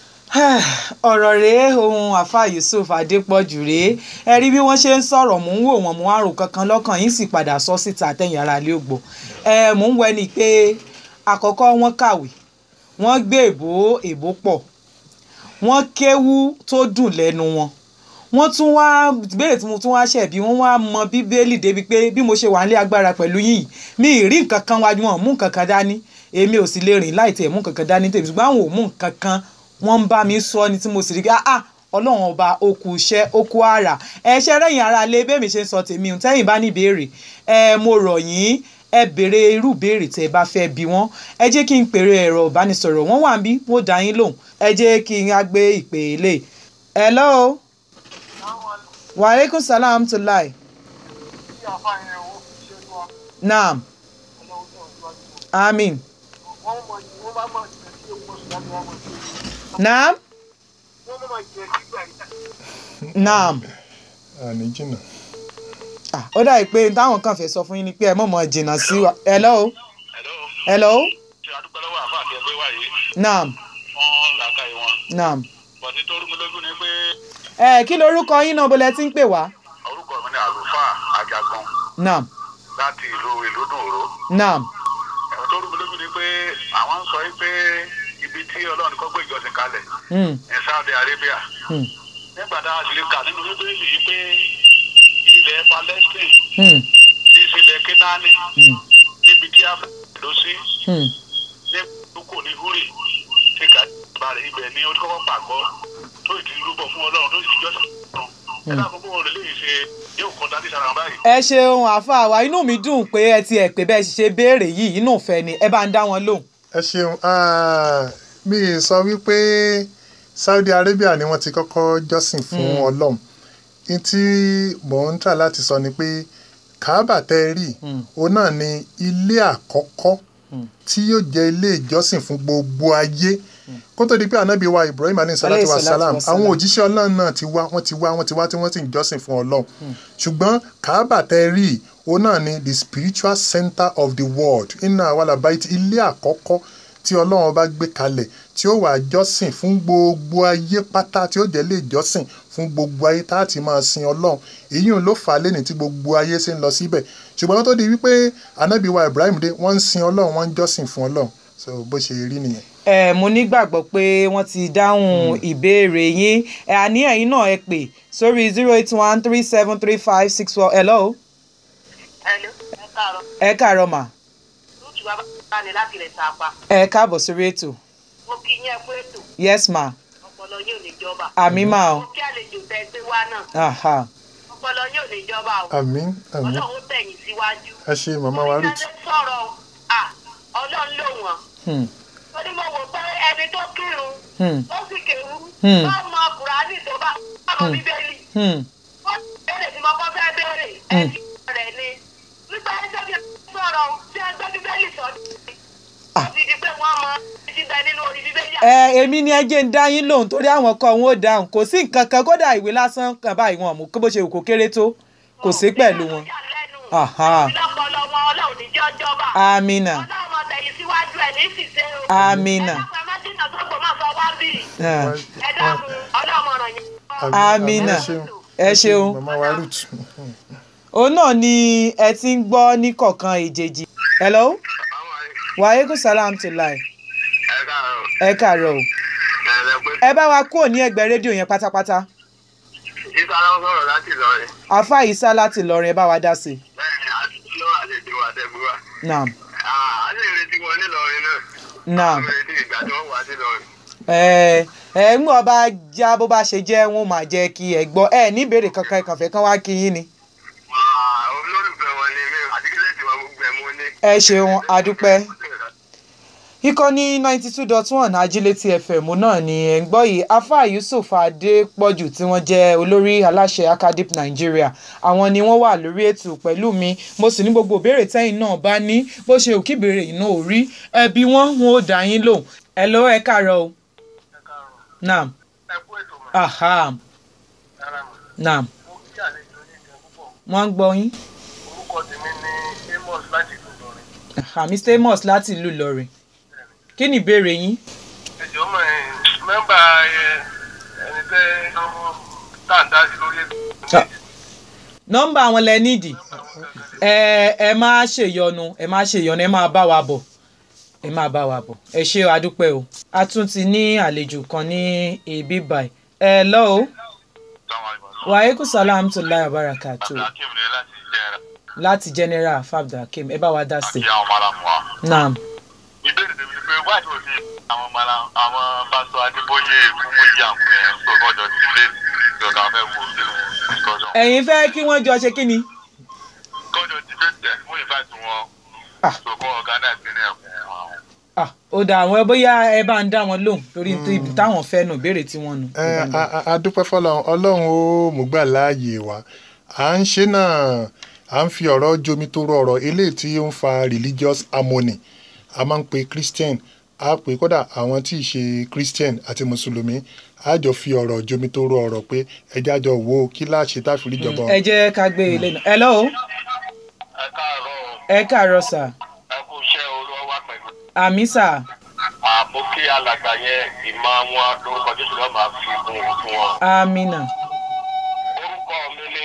ọ̀rọ̀ rèé ohun àfa yusuf adépọ̀jù rèé ẹ rí bí wọ́n ṣe ń sọ̀rọ̀ mò ń wò wọ́n mò ń àrò kankan lọ́kàn yín sì padà sọ síta àtẹ̀yìn ara ilé ògbó ẹ mò ń wẹni pé àkọ́kọ́ wọ́n kàwé wọ́n gbé èbó èbó pọ̀ wọ́n kéwú tó dùn lẹ́nu wọn wọ́n tún wá béèrè tí mo tún wá ṣẹ̀bi wọ́n wá mọ bíbélì débi pé bí mo ṣe wà nílé agbára pẹ̀lú yìí mi ì rí nǹkan kan wájú wọn mú nǹkan kan dání èmi ò sì lè rìn láì tẹ̀ mú nǹkan kan dání tèmi ṣùgbọ́n àwọn ò mú nǹkan kan wọ́n ń bá mi sọ ni tí mo sì rí pé ah ọlọ́run ọba okù iṣẹ́ okù àrà ẹ ṣe rẹ́yìn ara lé bẹ́ẹ̀ mi ṣe ń sọ tèmi ò tẹ́yìn bá ní ìbéèrè ẹ mo rọ̀ yín ẹ béèrè irú ìbéèrè tẹ́ ẹ bá fẹ́ bi wọ́n ẹ jẹ́ kí n pèrè ẹ̀rọ ìbánisọ̀rọ̀ wọ́n wà ń bí wọ́n dá yín lóhùn ẹ jẹ́ kí n á gbé ìpè lè hello waaleykum salaam to lai naam amin naam naam àní jìnnà. ah ó dàbí pé táwọn kan fẹ́ sọ fún yín ni pé ẹ mọ̀ mọ̀ jìnnà sí wa hello Hello. hello ṣe àdúgbò lọ́wọ́ àfa àti ẹgbẹ́ wa yìí naam wọ́n làákà yìí wọn. naam bọ̀dé tó rú mi lójú ni pé ẹ kí lorúkọ yín náà bọ́lẹ̀ tí ń pè wá orúkọ mi ni àlùfáà àjàgbọ́n naam láti ìlú ìlúdùnrò. naam ẹ̀rọ tó rú mi lójú ni pé àwọn ń sọ yìí pé ibi tí ọlọ́run kọ́ gbé ìjọsìn kalẹ̀ hmm, ní Saudi Arabia. hmm, nígbà tá a sì lè kà nínú bíbélì yìí pé ilẹ̀ Palestine hmm, tí í ṣe ilẹ̀ Kénáánì hmm, níbi tí a fẹ́ lọ sí hmm. ní kókò ní húrì tí ká bá rẹ̀ ibẹ̀ ní ó kọ́kọ́ pàgọ́ tó ìdí rúbọ fún ọlọ́run tó sì jọ́sìn fún ọlọ́run. ẹ dákun bó wọn lè léyìí ṣe yóò kọ́ dání sára báyìí. ẹ ṣeun àáfàá wa inú mi dùn pé ẹ ti ẹ̀ pé bẹ́ẹ̀ ṣe béèrè yìí inú ìfẹ́ ni ẹ bá ń dá wọn lóhùn. ẹ ṣeun ah, mi ì sọ wípé Saudi Arabia ni wọ́n ti kọ́kọ́ jọ́sìn fún Ọlọ́run ní tí mò ń tà láti sọ ni pé Kaaba tẹ́ ẹ rí Mm. òun náà ni ilé àkọ́kọ́ tí yóò jẹ́ ilé ìjọsìn fún gbogbo ayé kó tó di pé anabi wa Ibrahim alayhi salatu Alayhi wa salatu salam wa salam. àwọn òjíṣẹ́ Ọlọ́run náà ti wá wọ́n ti wá wọ́n ti wá tí wọ́n sì ń jọ́sìn fún Ọlọ́run ṣùgbọ́n Kaaba tẹ́ ẹ rí òun náà ni the spiritual center of the world inna awala baiti ilé àkọ́kọ́ tí ọlọ́run bá gbé kalẹ̀ tí ó wà jọ́sìn fún gbogbo ayé pátá tí ó jẹ́ lè jọ́sìn fún gbogbo ayé tá a ti máa sin ọlọ́run èyí ló fà á lẹ́ni tí gbogbo ayé ṣe ń lọ síbẹ̀ ṣùgbọ́n wọ́n tó di wípé ànábì wa Ibrahim dé wọ́n ń sin ọlọ́run wọ́n ń jọ́sìn fún ọlọ́run so bó ṣe rí nìyẹn. ẹ mo nígbàgbọ́ pé wọ́n ti dáhùn ìbéèrè yín ẹ àní ẹ̀yin náà ẹ pè sórí zero eight one three seven three five six four hello Hello, ẹ káàárọ̀. ẹ káàárọ̀ mà Lóòtù bàbá bá ní láti rẹ̀ sàpá. ẹ káàbọ̀ sórí ètò Mo kí yín ẹ kú ètò. yes ma Ọpọlọ ọpọlọ yóò ní jọba. àmì máa o mo kí àlejò tẹ gbé wá náà aha ọpọlọ yóò ní jọba o. àmín àmín ọlọ́run tẹ̀yìn síwájú. ẹ ṣe màmá wa ruth oníṣẹ́ sọ̀rọ̀ à ọlọ́run ló wọ̀n. Hmm, ó ní mo wò pé ẹni tó kírun hmm, ó sì kéwú Hmm. ó mọ kùránì tó bá ọmọ Hmm. bíbélì. hmm, ó béèrè tí mo kọ́ fẹ́ béèrè Hmm. ẹ̀sìn rẹ̀ ni. nígbà tí sọ́kì sọ̀rọ̀ tí ẹ gbé bíbélì sọ́dún. ó ti di pé wọ́n mọ ẹtí bẹ nínú orí bíbélì. ẹ èmi ni ẹ jẹ́ ń dá yín lóhùn torí àwọn kan wọn ò dáhùn kò sí nǹkan kan kódà ìwé lásán kan báyìí wọn mú kó bó ṣe wù kó kéré tó kò sí pẹ̀lú wọn. Aha. ìlọ́pọ̀lọ́ wọn ọlọ́run ní jọ́ jọba. amina ọlọ́run mọ̀ tẹ̀yìn síwájú ẹ̀ ní ìfìsẹ́ o. amina ẹ dákun ẹ má jìnnà tó gbọ́ máa sọ wá bì. Ah, ẹ dákun ọlọ́run ọ̀ràn yẹn. Amina. ẹ ṣeun ẹ ṣeun màmá wa ruth òun náà ni ẹ ti ń gbọ́ ní kọ̀ọ̀kan ìjèjì hello wàhálà salam to lie ẹ káàárọ̀ ẹ kàárọ̀ o ẹ pé ẹ bá wa kúrò ní ẹgbẹ́ rédíò yẹn pátápátá isa ló ń sọ̀rọ̀ láti Ìlọrin àfa ìsá láti Ìlọrin ẹ bá wa dá sí i bẹ́ẹ̀ ni àti lọ́wọ́ àti ìdíwọ̀ àtẹ̀gbúwà naam a lè retí wọn nílọrin náà naam a lè retí ìgbà tí wọ́n wà sí Ìlọrin. ẹ ẹ ń gbọ́ bá já bó bá ṣe jẹ́ wọn máa jẹ́ kí ẹ gbọ́ ẹ ní ìbéèrè kankan ẹ kàn fẹ́ kán wá kí yín ni Ah, olólùfẹ́ wọn ni mí àti kílẹ̀ tí wọn gbogbo ẹ̀ mú ní. ẹ ṣeun adúpẹ́ ìkànnì ninety two dot one ajílétí fm náà ni ẹ̀ ń gbọ́ yìí afa yusuf adépọ̀jù tí wọ́n jẹ́ olórí aláṣẹ acadip nigeria àwọn ni wọ́n wà lórí ètò pẹ̀lú mi mo sì ní gbogbo ìbéèrè tẹ́yìn náà bá ní bó ṣe òkè ìbéèrè yìí náà ò rí ẹbí wọn wọn ò dá yín lò ẹ lọ ẹ káàárọ̀ o naam ẹ kú ètò mọ́ aha ara mọ́ naam mo kí àlejò ní ìjẹun púpọ̀ wọ́n ń gbọ́ yín orúkọ tèmi ní amos láti ìlú Ìlọrin. aha mr amos láti ìlú ìlọrin kí ni ìbéèrè yín ẹjọ́ mọ̀ ẹ́ mẹ́mbà ẹ, ẹni tẹ́ ọmọ tàǹdà sí lórí ètò Ah. nọ́mbà àwọn lẹ nídìí ẹ ẹ má ṣèyọnu ẹ má ṣèyọnu ẹ máa bá wa bọ̀ ẹ máa bá wa bọ̀ ẹ ṣé o adúpẹ́ o a tún ti ní àlejò kan ní ibi báyìí ẹ lọ o wàhálà salam tó láyà bàràkà tó akim ni láti jẹrà láti general fabda kim ẹ bá wa dá sí àti àwọn ọmọ aláàmú wa. naam ìbéèrè tèmi ni pé wáyé tó ti àwọn ọmọ aláàmú àwọn pásítọ̀ adébóyè kúmójì àǹkú yẹn sọ lọ́jọ́ ti lé ìjọba fẹ́ wo nínú ìtọ́jọ́. ẹ̀yin fẹ́ kí wọ́n jọ ṣe kí ni kọ́jọ́ ti fẹ́ tẹ̀ fún ìfàtí wọn Ah. sọ̀kọ́ ọ̀gá náà ti ní ẹ̀kún àwọn. ah ó dà àwọn ẹ bóyá ẹ bá ń dá wọn lóhùn torí ibi táwọn fẹ́ nù béèrè tí wọ́n nù. ẹ a- a- a dúpẹ́ fọlọ́run ọlọ́run ó mú gbà láàyè wa à ń ṣe náà à ń fi ọ̀rọ̀ jomi tó rọ ọ̀rọ̀ eléyìí tí ó ń fa religious harmony a máa ń pe christian a pè kódà àwọn tí ì ṣe christian àti mùsùlùmí a jọ fi ọ̀rọ̀ jomi tó rọ ọ̀rọ̀ pé ẹjẹ́ àjọ wo kí láṣẹ tá a fi rí jọba ẹ jẹ́ ká gbé ilé náà ẹ lọ́wọ́ ẹ káàárọ̀ ẹ káàárọ̀ sà ẹ kú iṣẹ́ olówó wa pẹ̀lú. àmì sà àmú kí alàgbà yẹn ìmọ̀ wọn lórúkọ jésù lọ́ọ́ máa fi kún un fún wọn. àmìnà orúkọ mi ni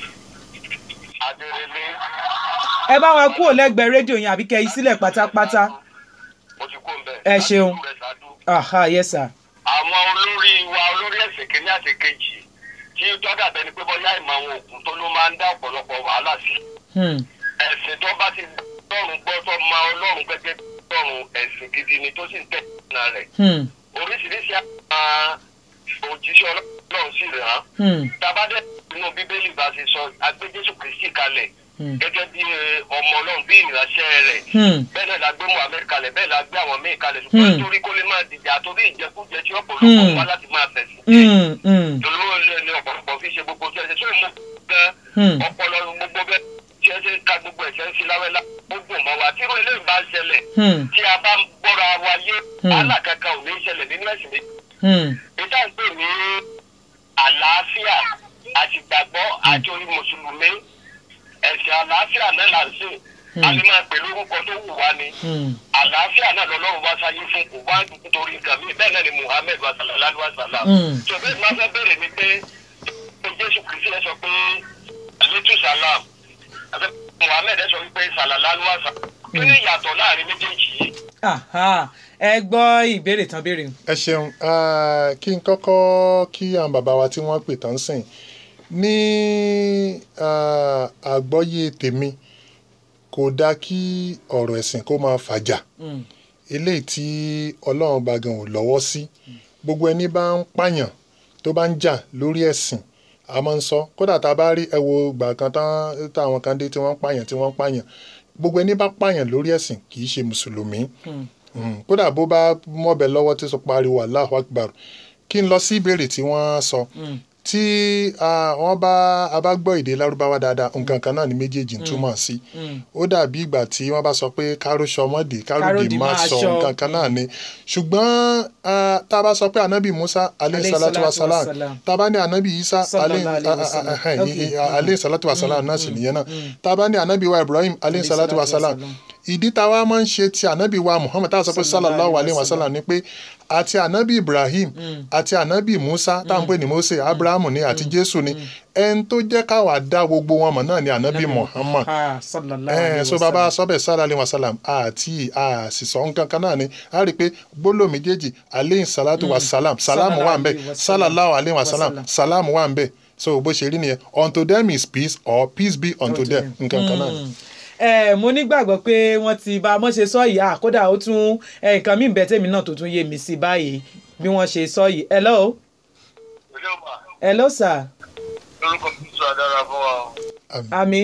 adérelé ẹ bá wa kúrò lẹ́gbẹ̀ẹ́ rédíò yẹn àbí kẹ́ ẹ sílẹ̀ pátápátá mo ti kó ń bẹ̀. Ẹ ṣeun. Láti ìlú Ẹ̀sádú. aha yes sir àwọn olórí wa olórí ẹ̀sìn kìíní àti kejì tí tọ́jà bẹni pé bọ́yá ìmọ̀ àwọn òkú tó ló máa ń dá ọ̀pọ̀lọpọ̀ wàhálà sí. hmm. ẹ̀sìn tó bá ti lọ́rùn gbọ́ tó ma ọlọ́run gẹ́gẹ́ bí ọlọ́run ẹ̀sìn gidi ni tó sì ń tẹ̀ ìlànà rẹ̀. Hmm. oríṣiríṣi àwọn òjíṣẹ́ ọlọ́run sì rẹ̀ hàn. Hmm. tabadẹ inú bíbélì bá ṣe sọ agbé jésù kristi kalẹ̀ Hmm. gẹ́gẹ́ bí eh, ọmọ ọlọ́run bí ìránṣẹ́ rẹ̀ Hmm. bẹ́ẹ̀ náà la gbé muhammed kalẹ̀ bẹ́ẹ̀ la gbé àwọn míì kalẹ̀ Hmm. ṣùgbọ́n nítorí kó lè máa dìjà torí ìjẹkújẹ tí ọ̀pọ̀lọpọ̀ Hmm. wá láti máa fẹ̀sìn Hmm. Hmm. tòlówó lé ní ọ̀pọ̀lọpọ̀ fi ṣe gbogbo tí ẹ ṣe sóyún mú gan Hmm. ọpọlọ gbogbo bẹ́ẹ̀ tí ẹ ṣe ń ka gbogbo ẹ̀ṣẹ̀ ń fi láwẹ́lá gbogbo mọ́ wa tí irú eléyìí bá ń ṣẹlẹ̀ Hmm. tí a bá ń gbọ́ra wa yé Hmm. alákàkà ò ní ṣẹlẹ̀ nínú ẹ̀sìn méjì Hmm. ìta ń pè ní àlàáfíà àti ìgbàgbọ́ àti orí mùsùlùmí ẹ̀sìn àlàáfíà náà là ń sìn a lè máa pè lórúkọ tó wù wá ni Hmm. àlàáfíà náà lọ́lọ́run wá sáyé fún kò wá nítorí nǹkan mi bẹ́ẹ̀ náà ni muhammed wa sallallahu wa sallam Hmm. tó bẹ́ẹ̀ máa fẹ́ bẹ̀rẹ̀ ni pé jésù kristi ẹ sọ pé alitu salam àti muhammed ẹ sọ wípé sallallahu wa sallam kí ni ìyàtọ̀ láàrin méjèèjì yìí aha ẹ gbọ́ ìbéèrè tán béèrè ẹ ṣeun ah, kí n kọ́kọ́ kí àwọn bàbá wa tí wọ́n pè tán sìn ní ah, àgbọ́yé tèmi kò dáa kí ọ̀rọ̀ ẹ̀sìn kó máa fàjà Hmm. eléyìí tí ọlọ́run bá gan ò lọ́wọ́ sí gbogbo ẹni bá ń pààyàn tó bá ń jà lórí ẹ̀sìn a máa ń sọ kódà tá a bá rí ẹ wo ìgbà kan tán táwọn kan dé tí wọ́n ń pààyàn tí wọ́n ń pààyàn gbogbo ẹni bá pààyàn lórí ẹ̀sìn kì í ṣe mùsùlùmí Mm, kódà bó bá mọ̀bẹ lọ́wọ́ tí sọ pariwo Allahu Akbar kí n lọ sí ìbéèrè tí wọ́n sọ tí ah, wọ́n bá a bá gbọ́ èdè lárúbáwá dáadáa nǹkan kan náà ni méjèèjì ń túmọ̀ sí ó dàbí ìgbà tí wọ́n bá sọ pé káròṣọ mọ́dé káròdì Káròdì máa máa sọ ṣọ. nǹkan kan náà ni ṣùgbọ́n ah, tá a bá sọ pé anabi Musa aleyhi Alayhi salatu wa salatu wa salam salam. tá a bá ní anabi Isa Sallallahu aleyhi alayhi wa sallam. ah, ah, ah, Okay. ah, aleyhi salatu wa salam náà sì nìyẹn náà tá a bá ní anabi wa Ibrahim aleyhi salatu wa salam salam. ìdí táwa máa ń ṣe ti ànábì wa muhammed táwọn sọ pé sallallahu alayhi wa sallam ni pé àti ànábì ibrahim àti ànábì musa táwọn pè ní mose abrahamu ni àti jésù ni ẹni tó jẹ́ káwa dá gbogbo wọn mọ̀ náà ni ànábì muhammad Ah, sallallahu ẹ alayhi so wa bàbá sallam. sọbẹ sallallahu alayhi wa sallam àti àṣìṣọ nǹkan kan náà ni a rí i pé gbólóò méjèèjì aleyhi salatu wa salam salamu wà ń bẹ Sallallahu alayhi wa sallam. sallallahu alayhi wa salam Wa salam. salamu wà ń bẹ so bó ṣe rí nìyẹn unto them is peace or peace be unto Unto them them. nǹkan kan náà ni. ẹ mo nígbàgbọ́ pé wọ́n ti bá wọ́n ṣe sọ yìí à kódà ó tún ẹ, nǹkan mí bẹ́ẹ̀ tèmi náà tó tún yé mi sí báyìí bí wọ́n ṣe sọ yìí hello Hello ma, hello sir lórúkọ mi sọ adára fún wa o. àmì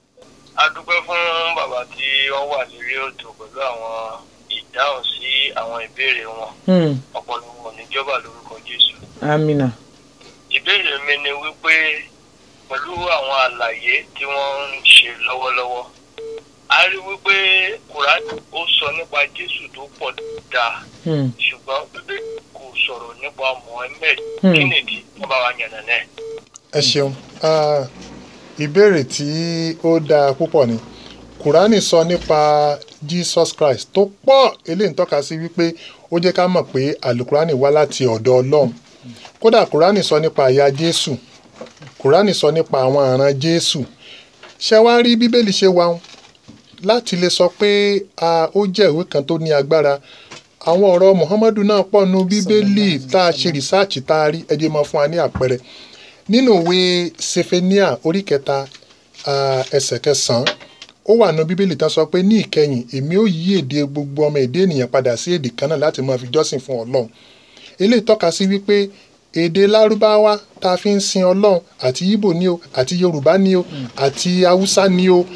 a dúpẹ́ fún bàbá tí wọ́n wà lórí ètò pẹ̀lú àwọn ìdáhùn sí àwọn ìbéèrè wọn hmm, ọ̀pọ̀lọpọ̀ níjọba lórúkọ Jésù. amina ìbéèrè mi ni wípé pẹ̀lú àwọn àlàyé tí wọ́n ń ṣe lọ́wọ́lọ́wọ́ a rí wípé kùránì ó sọ nípa Jésù tó pọ̀ dáa hmm, ṣùgbọ́n bíbélì kò sọ̀rọ̀ nípa Mohammed Hmm. kí nìdí wọ́n bá wa yànnà náà. ẹ ṣeun Ah, ìbéèrè tí ó dáa púpọ̀ ni kùránì sọ nípa jesus christ tó pọ̀ eléyìí ń tọ́ka sí wípé ó jẹ́ ká mọ̀ pé àlùkùránì wá láti ọ̀dọ̀ ọlọ́run kódà kùránì sọ nípa àyà jésù kùránì sọ nípa àwọn àràn jésù ṣé wàá rí bíbélì ṣe wà ń láti lè sọ pé ah, ó jẹ́ ìwé kan tó ní agbára àwọn ọ̀rọ̀ muhammadu náà pọ̀ nu bíbélì tá a ṣe rìsáàcì tá a rí ẹ jẹ́ máa fún wa ní àpẹẹrẹ nínú ìwé sefenia orí kẹta ah, ẹsẹ̀ kẹsàn-án ó wà nínú bíbélì tán sọ pé ní ìkẹyìn èmi ó yí èdè gbogbo ọmọ èdè ènìyàn padà sí èdè kan náà láti máa fi jọ́sìn fún ọlọ́run eléyìí tọ́ka sí wípé èdè lárúbáwá tá a fi ń sin ọlọ́run àti ibo ni o àti yorùbá ni o àti haúsá ni o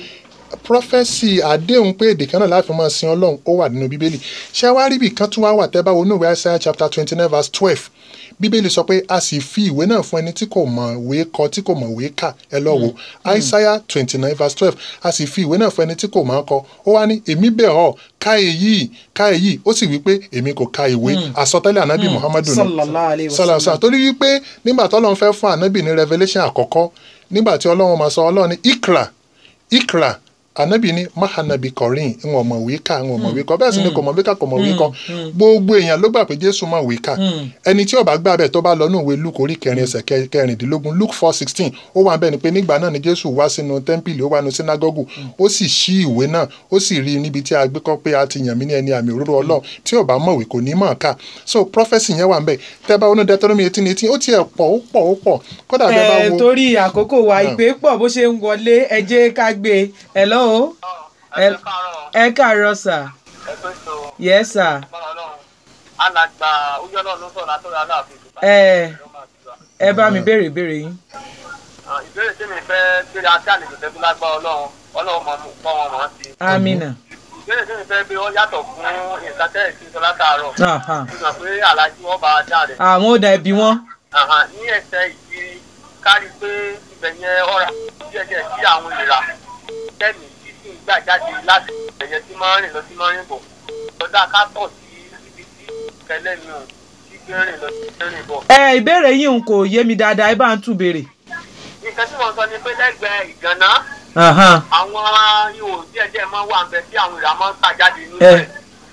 prọfẹsì àdéhùn pé èdè kan náà láti máa sin ọlọ́run ó wà nínú bíbélì ṣé wàá rí ibì kan tún wá wà tẹ́ bá wo ní ìwé Isaiah chapter twenty nine verse twelve bíbélì sọ pé a sì fi ìwé náà fún ẹni tí kò mọ̀ ìwé kọ tí kò mọ̀ ìwé kà ẹ lọ wo Isaiah twenty nine verse twelve a sì fi ìwé náà fún ẹni tí kò mọ̀ kọ ó wá ní èmi bẹ̀ ọ́ ka èyí ka èyí ó sì wí pé èmi kò ka ìwé àsọtẹ́lẹ̀ ànábì muhammadu náà sallallahu alayhi wa sọlá sallam torí wípé nígbà tí ọlọ́run fẹ́ fún ànábì ní revelation àkọ́kọ́ nígbà tí ọlọ́run máa sọ ọlọ́run ní ikra ikra ànábì ní mahanabi kọrin ń wọ́n mọ̀wé kà ń wọ́n mọ̀wé kọ bẹ́ẹ̀ sì ni kò mọ̀wé kà kò mọ̀wé kọ gbogbo èèyàn ló gbà pé jésù mọ̀wé kà ẹni tí ó bá gbà bẹ́ẹ̀ tó bá lọ ní ìwé luke orí kẹrin ẹsẹ̀ kẹ- kẹrìndínlógún luke four sixteen ó wà bẹ́ẹ̀ ni pé nígbà náà ni jésù wá sínú tẹ́ḿpìlì ó wà nínú sínágọ́gù ó sì ṣí ìwé náà ó sì rí i níbi tí a gbé kọ́ pé a ti yàn mí ní ẹni àmì òróró ọlọ́run tí ò bá mọ̀wé kò ní mọ̀ ká so prophecy yẹn wà ń bẹ̀ tẹ́ bá wọnú deuteronomy eighteen eighteen ó tiẹ̀ pọ̀ ó pọ̀ ó pọ̀ kódà bẹ́ẹ̀ bá ẹ wo torí àkókò wa Yeah. ìpè pọ̀ bó ṣe ń wọlé ẹ jẹ́ ká gbé e hello ẹ ẹ ẹ káàárọ̀ sir ẹ pé so yes sir bára ọlọ́run alàgbà ojú ọlọ́run ló sọ̀rọ̀ látọ̀rọ̀ aláàfin ìdùbà. ẹ ẹ bá mi béèrè ìbéèrè yín ìbéèrè tí mi fẹ́ béèrè àti àlejò tẹ́bí lágbá ọlọ́run ọlọ́run mọ̀ mú kọ́ wọn mọ̀ sí. amina ìbéèrè tí mi fẹ́ bí wọ́n yàtọ̀ fún nǹkan tẹ́ ẹ̀ sí sọ látàárọ̀. Aha. fi hàn pé alájí wọn bá a dá rẹ̀. àwọn ò dà ẹbí wọn Àhàn, ní ẹsẹ̀ ìkiri kárí pé ibẹ̀ yẹn ọ̀rà díẹ̀díẹ̀ sí àwọn ìlera tẹ́ẹ̀mì tí sì ń gbà jáde láti ẹ̀yẹ tí máa ń rìn lọ sí máa ń rìn bọ̀ lọ́dà ká tọ̀ sí ibi tí kẹlẹ́ mi ò tí gbé rìn lọ sí gbé rìn bọ̀. ẹ ìbéèrè yín n kò yé mi dáadáa ẹ bá ń tún béèrè. nǹkan tí wọ́n sọ ni pé lẹ́gbẹ̀ẹ́ ìgànná Aha. àwọn ihò díẹ̀díẹ̀ máa ń wà ńbẹ̀ tí àwọn ìlera máa ń tà jáde nínú ẹ rẹ̀.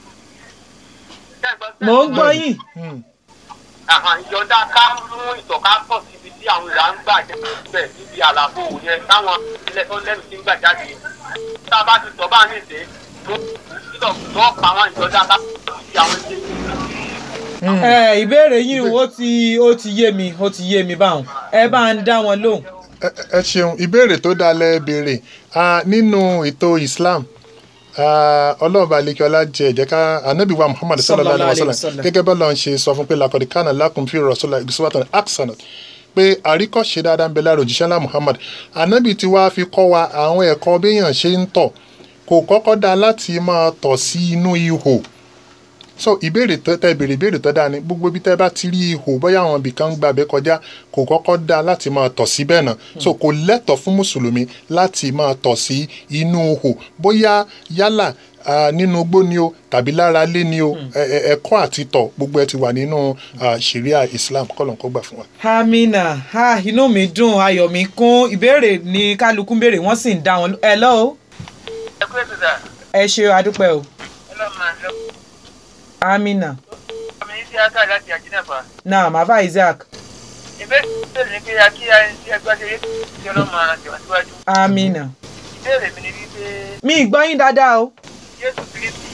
mò ń gbọ́ yín Hmm. Àhàn, ìjọba ká mú ìtọ̀ká pọ̀ síbi tí àwọn ìlà ń gbà jáde síbẹ̀ níbi àlàfo yẹn táwọn ilẹ̀ tó lẹ́nu ti ń gbà jáde. tá a bá ti tọ́ bá ní ìdè tó títọ̀ tó pa àwọn ìjọba ká pọ̀ síbi àwọn ilé. ẹ ìbéèrè yín ó ti ó ti yé mi ó ti yé mi báwọn ẹ bá ń dá wọn lóhùn. ẹ ẹ ṣeun ìbéèrè tó dáa lẹ béèrè Ah, nínú ètò islam Ah, ọlọ́run bá lékè ọlá jẹ ẹ̀jẹ̀ ká anabi wa muhammad sallallahu alayhi wa Sallallahu sallam alayhi wa sallam. gẹ́gẹ́ bá lọ́n ṣe sọ fún pé lakọ̀dí kánà lakum fi rasulillah ìgbésíwátàn aksanat pé àríkọ́ṣe dáadáa ń bẹ lára òjíṣẹ́ ńlá muhammad anabi ti wá fi kọ́ wa àwọn ẹ̀kọ́ béèyàn ṣe ń tọ̀ kò kọ́kọ́ dáa láti máa tọ̀ sí inú ihò so ìbéèrè tó tẹ ìbéèrè ìbéèrè tó dáa ni gbogbo ibi tẹ bá ti rí ihò bóyá àwọn ibì kan ń gbàgbé kọjá kò kọ́kọ́ dáa láti máa tọ̀ síbẹ̀ náà so kò lẹ́tọ̀ọ́ fún mùsùlùmí láti máa tọ̀ sí inú ihò bóyá yálà ah, nínú igbó ni o tàbí lára ilé ni o ẹ- ẹ- ẹ̀kọ́ àti tọ̀ gbogbo ẹ ti wà nínú ah, sharia islam kọ́lọ̀ kó gbà fún wa. amina ha inú mi dùn ayọ̀ mi kún ìbéèrè ní kálukú ń béèrè wọ́n sì ń dá wọn ló- hello ẹ kú ètò dà ẹ ṣe adúpẹ́ o ẹ lọ́ọ́ máa lọ. amina ọmọ yìí ti aka láti àjínàfà. náà màfà isaac ìbéèrè ní pé akí ayé tí ẹgbẹ́ ṣe yé tí ọlọ́mọ ara tẹ̀wájú. amina ìbéèrè mi ni wípé mi ì gbọ́ yín dáadáa o. Jésù Kristi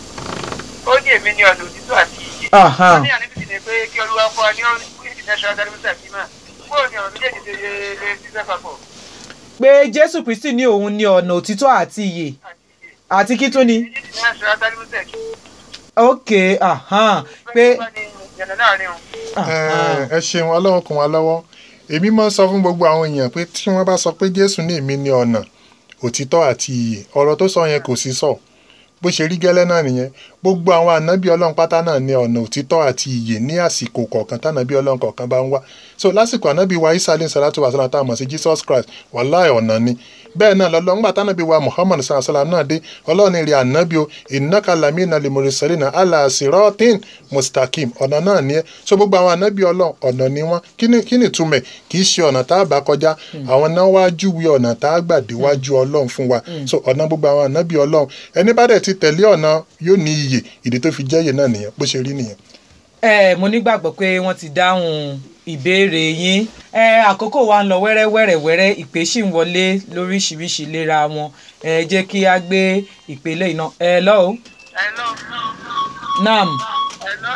ó ní èmi ní ọ̀nà òtítọ́ àti ìyè. Aha. ó ní àníbi ni pé kí olúwa fún wa ní oríṣiríṣi national academy sàkímà bóò ni ọ̀rọ̀ méjèèjì ṣe lè lè ṣiṣẹ́ papọ̀ pé jésù kristi ní òun ní ọ̀nà òtítọ́ àti ìyè àti ìyè. àti kí tó ni. méjèèjì national academy sàkímà. ok ahan, pé yànnà láàrin o. ahan. ẹ ẹ ṣeun ọlọ́run kún wa lọ́wọ́ èmi máa ń sọ fún gbogbo àwọn èèyàn pé tí wọ́n bá sọ pé jésù ní èmi ní ọ̀nà òtítọ́ àti ìyè ọ̀rọ̀ tó sọ yẹn kò sí sọ bó ṣe rí gẹ́lẹ́ náà nìyẹn gbogbo àwọn ànábì ọlọ́run pátá náà ní ọ̀nà òtítọ́ àti ìyè ní àsìkò kọ̀ọ̀kan tánàbí ọlọ́run kọ̀ọ̀kan bá ń wá so lásìkò ànábì wa isa alayhi salatu wa salam tá a mọ̀ sí jesus christ wàláì ọ̀nà ni bẹ́ẹ̀ náà lọ́lọ́ ńgbà tánàbí wa muhammad sallallahu alayhi wa sallam náà dé ọlọ́run ní rí ànábì o innaka lamina limurisalina ala siratin mustakim ọ̀nà náà ni ẹ́ so gbogbo àwọn ànábì ọlọ́run ọ̀nà ni wọ́n kí ni- kí ni túmẹ̀ kì í ṣe ọ̀nà tá a bá kọjá àwọn náà wá júwe ọ̀nà tá a gbà déwájú ọlọ́run fún wa so ọ̀nà gbogbo àwọn ànábì ọlọ́run ẹni bá dẹ̀ ti tẹ̀lé ọ̀nà yóò ní iyè ìdí tó fi jẹ́ iyè náà nìyẹn bó ṣe rí nìyẹn. ẹ mo nígbàgbọ́ pé wọ́n ti dáhùn ìbéèrè yín ẹ àkókò wa ń lọ wẹ́rẹ́wẹ́rẹ́wẹ́rẹ́ ìpè sì ń wọlé lóríṣiríṣi léra wọn ẹ jẹ́ kí a gbé ìpele iná ẹ lọ́wọ́ Hello. nam Hello.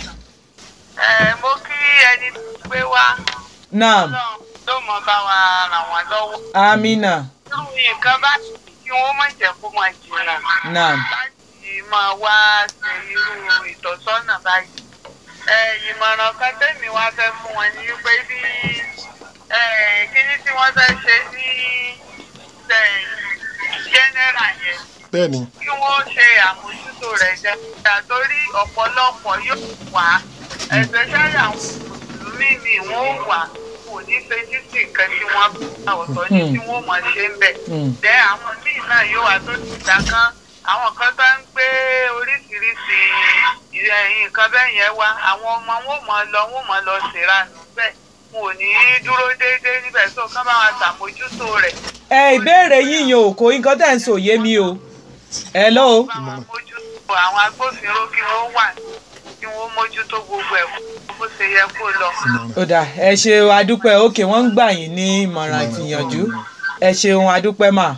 ẹ mo kí ẹni pé wá nam Ọlọ́run ló mọ bá wa ràn wọ́n lọ́wọ́. amina irú nǹkan bá kí wọ́n má jẹ́ kó máa jìnnà nam láti máa wá ṣe irú ìtọ́sọ́nà báyìí. ẹ ìmọ̀ràn kan tẹ́mi wá fẹ́ fún wọn ni wípé bí ẹ, kíní tí wọ́n fẹ́ ṣe ní ẹ, general yẹn bẹ́ẹ̀ ni kí wọ́n ṣe àmójútó rẹ̀ dáadáa torí ọ̀pọ̀lọpọ̀ yóò wá especially àwọn mùsùlùmí mi wọ́n wà kò ní fetí sí nǹkan tí wọ́n bá ọ̀tọ̀ ní tí wọ́n mọ̀ ṣe ń bẹ̀. Hmm. Dẹ́ àwọn míì náà yóò wá tó ti gbà kan àwọn kan bá ń gbé oríṣiríṣi ìrẹ̀- nǹkan bẹ́ẹ̀ yẹn wá àwọn ọmọ wọn ò mọ̀ lọ wọn ò mọ̀ lọ ṣèrànù bẹ́ẹ̀ wọn ò ní dúró déédéé níbẹ̀ tó kán bá wọn ṣàmójútó rẹ̀ ẹ ìbéèrè yín yan òkò nǹkan tẹ̀ ń sọ yé mi o ẹ lọ́wọ́ bá wọn mójútó àwọn agbófinró kí wọ́n wà kí wọ́n mójútó gbogbo ẹ̀ bó ṣe yẹ kó lọ. ó dà ẹ ṣe adúpẹ́ òkè wọ́n ń gbà yín ní ìmọ̀ràn ìtìyànjú ẹ ṣeun adúpẹ́ mà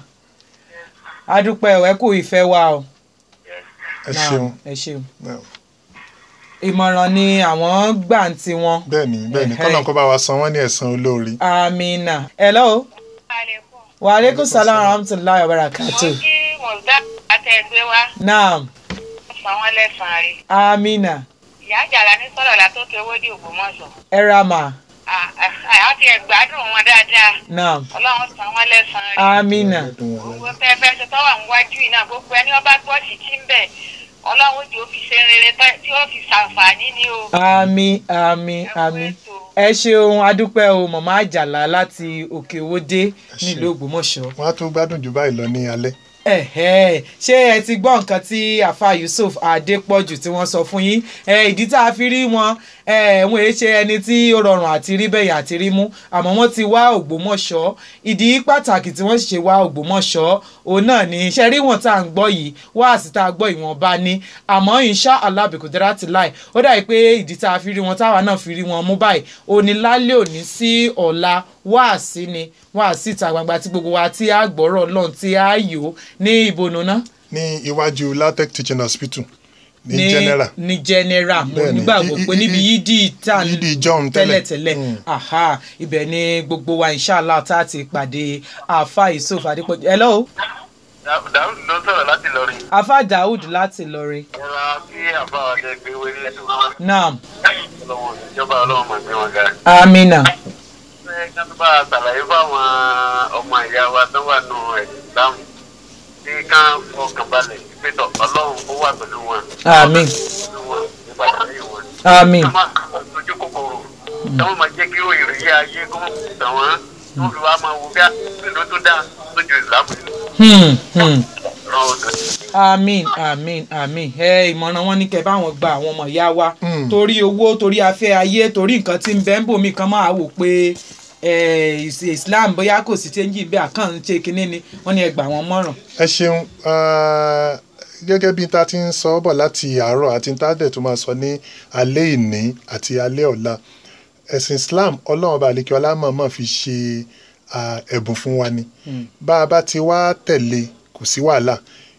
adúpẹ́ ẹ kú ìfẹ́ wa o ẹ Náà, ṣeun ẹ ṣeun Náà. ìmọ̀ràn ni àwọn gbà ń tiwọn bẹ́ẹ̀ ni bẹ́ẹ̀ ni Ẹ̀hẹ́. kọ́nà kó bá wa san wọ́n ní ẹ̀san olóore. amina ẹ lọ́wọ́ wa aleykum salaam wa rahmatulahi wa barakatu kí mọ̀gbà àtẹ̀gbẹ́ wa naam san wọ́n lẹ́sàn-án rí. amina ìyá àjàlá ní sọ̀rọ̀ la tó kewé dé Ògbómọ̀ṣọ́. ẹ ra mà àwọn ti ẹ̀gbádùn wọn dáadáa naam ọlọ́run san wọ́n lẹ́sàn-án rí. amina gbogbo pẹ́ẹ́pẹ́ ṣe tọ́wà ń wájú yìí náà gbogbo ẹni ọba gbọ́ sí tí ń bẹ̀ ọlọ́run tí ó fi ṣe rere tẹ́- tí ó fi ṣàǹfààní ni o. ami ami ami ẹ ṣeun adúpẹ́ o mọ̀mọ́ àjàlá láti òkè òwòdé nílùú ògbómọ̀ṣọ́ wọ́n á tún gbádùn jù báyìí lọ ní alẹ́. ẹ̀hẹ́ ṣé ẹ ti gbọ́ nǹkan tí àfa yusuf adépọ̀jù tí wọ́n sọ fún yín ẹ ìdí tá a fi rí wọn ẹ wọn èé ṣe ẹni tí ó rọrùn àti rí bẹ́yà àti rí mú àmọ́ wọ́n ti wá ògbómọ̀ṣọ́ ìdí pàtàkì tí wọ́n sì ṣe wá ògbómọ̀ṣọ́ òun náà ní iṣẹ́ rí wọn tá à ń gbọ́ yìí wá sí tá a gbọ́ ìwọ̀nba ní àmọ́ insha Allah bìkúdẹ́rà ti láì ó dàbí pé ìdí tá a fi rí wọn táwa náà fi rí wọn mú báyìí òní lálẹ́ òní sí ọ̀la wáàsí ni wáàsí ìta gbangba tí gbogbo wa tí a gbọ́rọ̀ lọ́n tí a yò ní ìbònú náà ní iwájú latex teaching hospital ní general ní general mo Bẹ́ẹ̀ni. nígbàgbọ́ I- pé i- níbi i- yídì tá Yídì John tẹ́lẹ̀. tẹ́lẹ̀tẹ́lẹ̀ Mm. aha ibẹ̀ ni gbogbo wa inshallah tá a ti pàdé àfa yusuf adépọ̀jù hello dàrú ló sọ̀rọ̀ láti lọrin. afa daoud láti lọrin ẹ̀rọ kí àbá ọ̀dẹ gbé wọlé ètò naam ọlọ́wọ́ ìjọba ọlọ́wọ́ mọ̀ gbé wọn ga. amina ṣé ká tó bá a ṣàlàyé fáwọn ọmọ ìyá wa tó wà nù ẹ̀sìn ìsìlámù tí ká fọkàn balẹ̀ ìpẹ́tọ̀ ọlọ́run ó wà pẹ̀lú wọn. Àmín. pẹ̀lú wọn nípa ìdáyé wọn. amin ká máa sojú kòkòrò táwọn máa jẹ́ kí ìròyìn ayé kó mọ̀ tàn wọ́n tó fi wá máa wo bí àpèlú tó dáa lójú ìsìlámù hmm, hmm. ràn ọ̀dọ̀. amin amin amin ẹ ìmọ̀ràn wọn ní kẹ́ báwọn gba àwọn ọmọ ìyá wa Hmm. torí owó torí afẹ́ ayé torí nǹkan tí ń bẹ́ ń bòmí kan máa wò pé eh, is- islam bóyá kò sí chẹ́ńjì bẹ́ẹ̀ àkàn ń ṣe kinní ni wọ́n ní ẹ gbà wọ́n mọ̀ràn. ẹ ṣeun ah, gẹ́gẹ́ bí ta ti ń sọ bọ̀ láti àárọ̀ àti tá a dẹ̀ tó máa sọ ní alẹ́ ìní àti alẹ́ ọ̀la ẹ̀sìn islam ọlọ́run ọba àlekí ọlámọ̀ọ́mọ̀ fi ṣe ah, ẹ̀bùn fún wa ni bá a bá ti wá tẹ̀lé kò sí wàhálà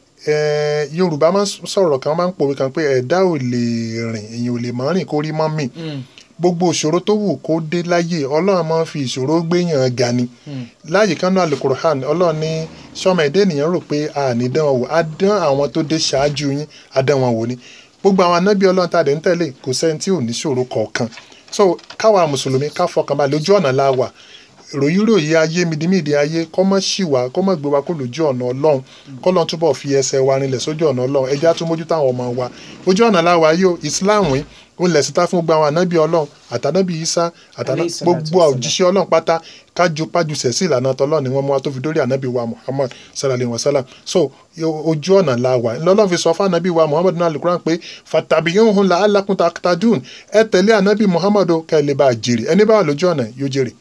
Eh, yorùbá máa ń sọ̀rọ̀ kan máa ń pòwe kan pé ẹ̀dá ò lè rìn èèyàn ò lè mọ́ rìn kó rí mọ́ mì gbogbo ìṣòro tó wù kó dé láyé ọlọ́run máa ń fi ìṣòro gbéyàn ga ni láàyè kan náà alukur'an ọlọ́run ní sọmọ ẹ̀dá ènìyàn rò pé a ní dán wọn wò á dán àwọn tó dé ṣáájú yín á dán wọn wò ni gbogbo àwọn anábì ọlọ́run tá a dẹ̀ ń tẹ̀lé kò sẹ́ni tí ò ní ṣòro kọ̀ọ̀kan so káwa mùsùlùmí ká fọkàn balẹ̀ ojú ọ̀nà la wà ròyìn ròyìn ayé midimidi ayé kọ́mọ́ ṣì wá kọ́mọ́ gbé wa kó lójú ọ̀nà ọlọ́run kọ́lọ́n túbọ̀ fi ẹsẹ̀ wa rinlẹ̀ sójú ọ̀nà ọlọ́run ẹja tún mójútó àwọn ọmọ wa ojú ọ̀nà la wà yóò islam yìí ó lẹ̀ síta fún gbogbo àwọn ànábì ọlọ́run àtànábì isa àtàná Alayhi salatu gbogbo wassalam. òjíṣẹ́ ọlọ́run pátá kájú pájú sẹ̀sí ìlànà tọ́lọ́run ni wọ́n mú wa tó fi dórí ànábì wa muhammad sallallahu alayhi wa sallam so yo- ojú ọ̀nà la wà ńlọ́lọ́run fi sọ fún ànábì wa muhammad náà alukuran pé fatabiyuhun la alakun taktadun ẹ tẹ̀lé ànábì muhammad o, kẹ́ ẹ lè bá a jèrè ẹni bá wà lójú ọ̀nà yóò jèrè.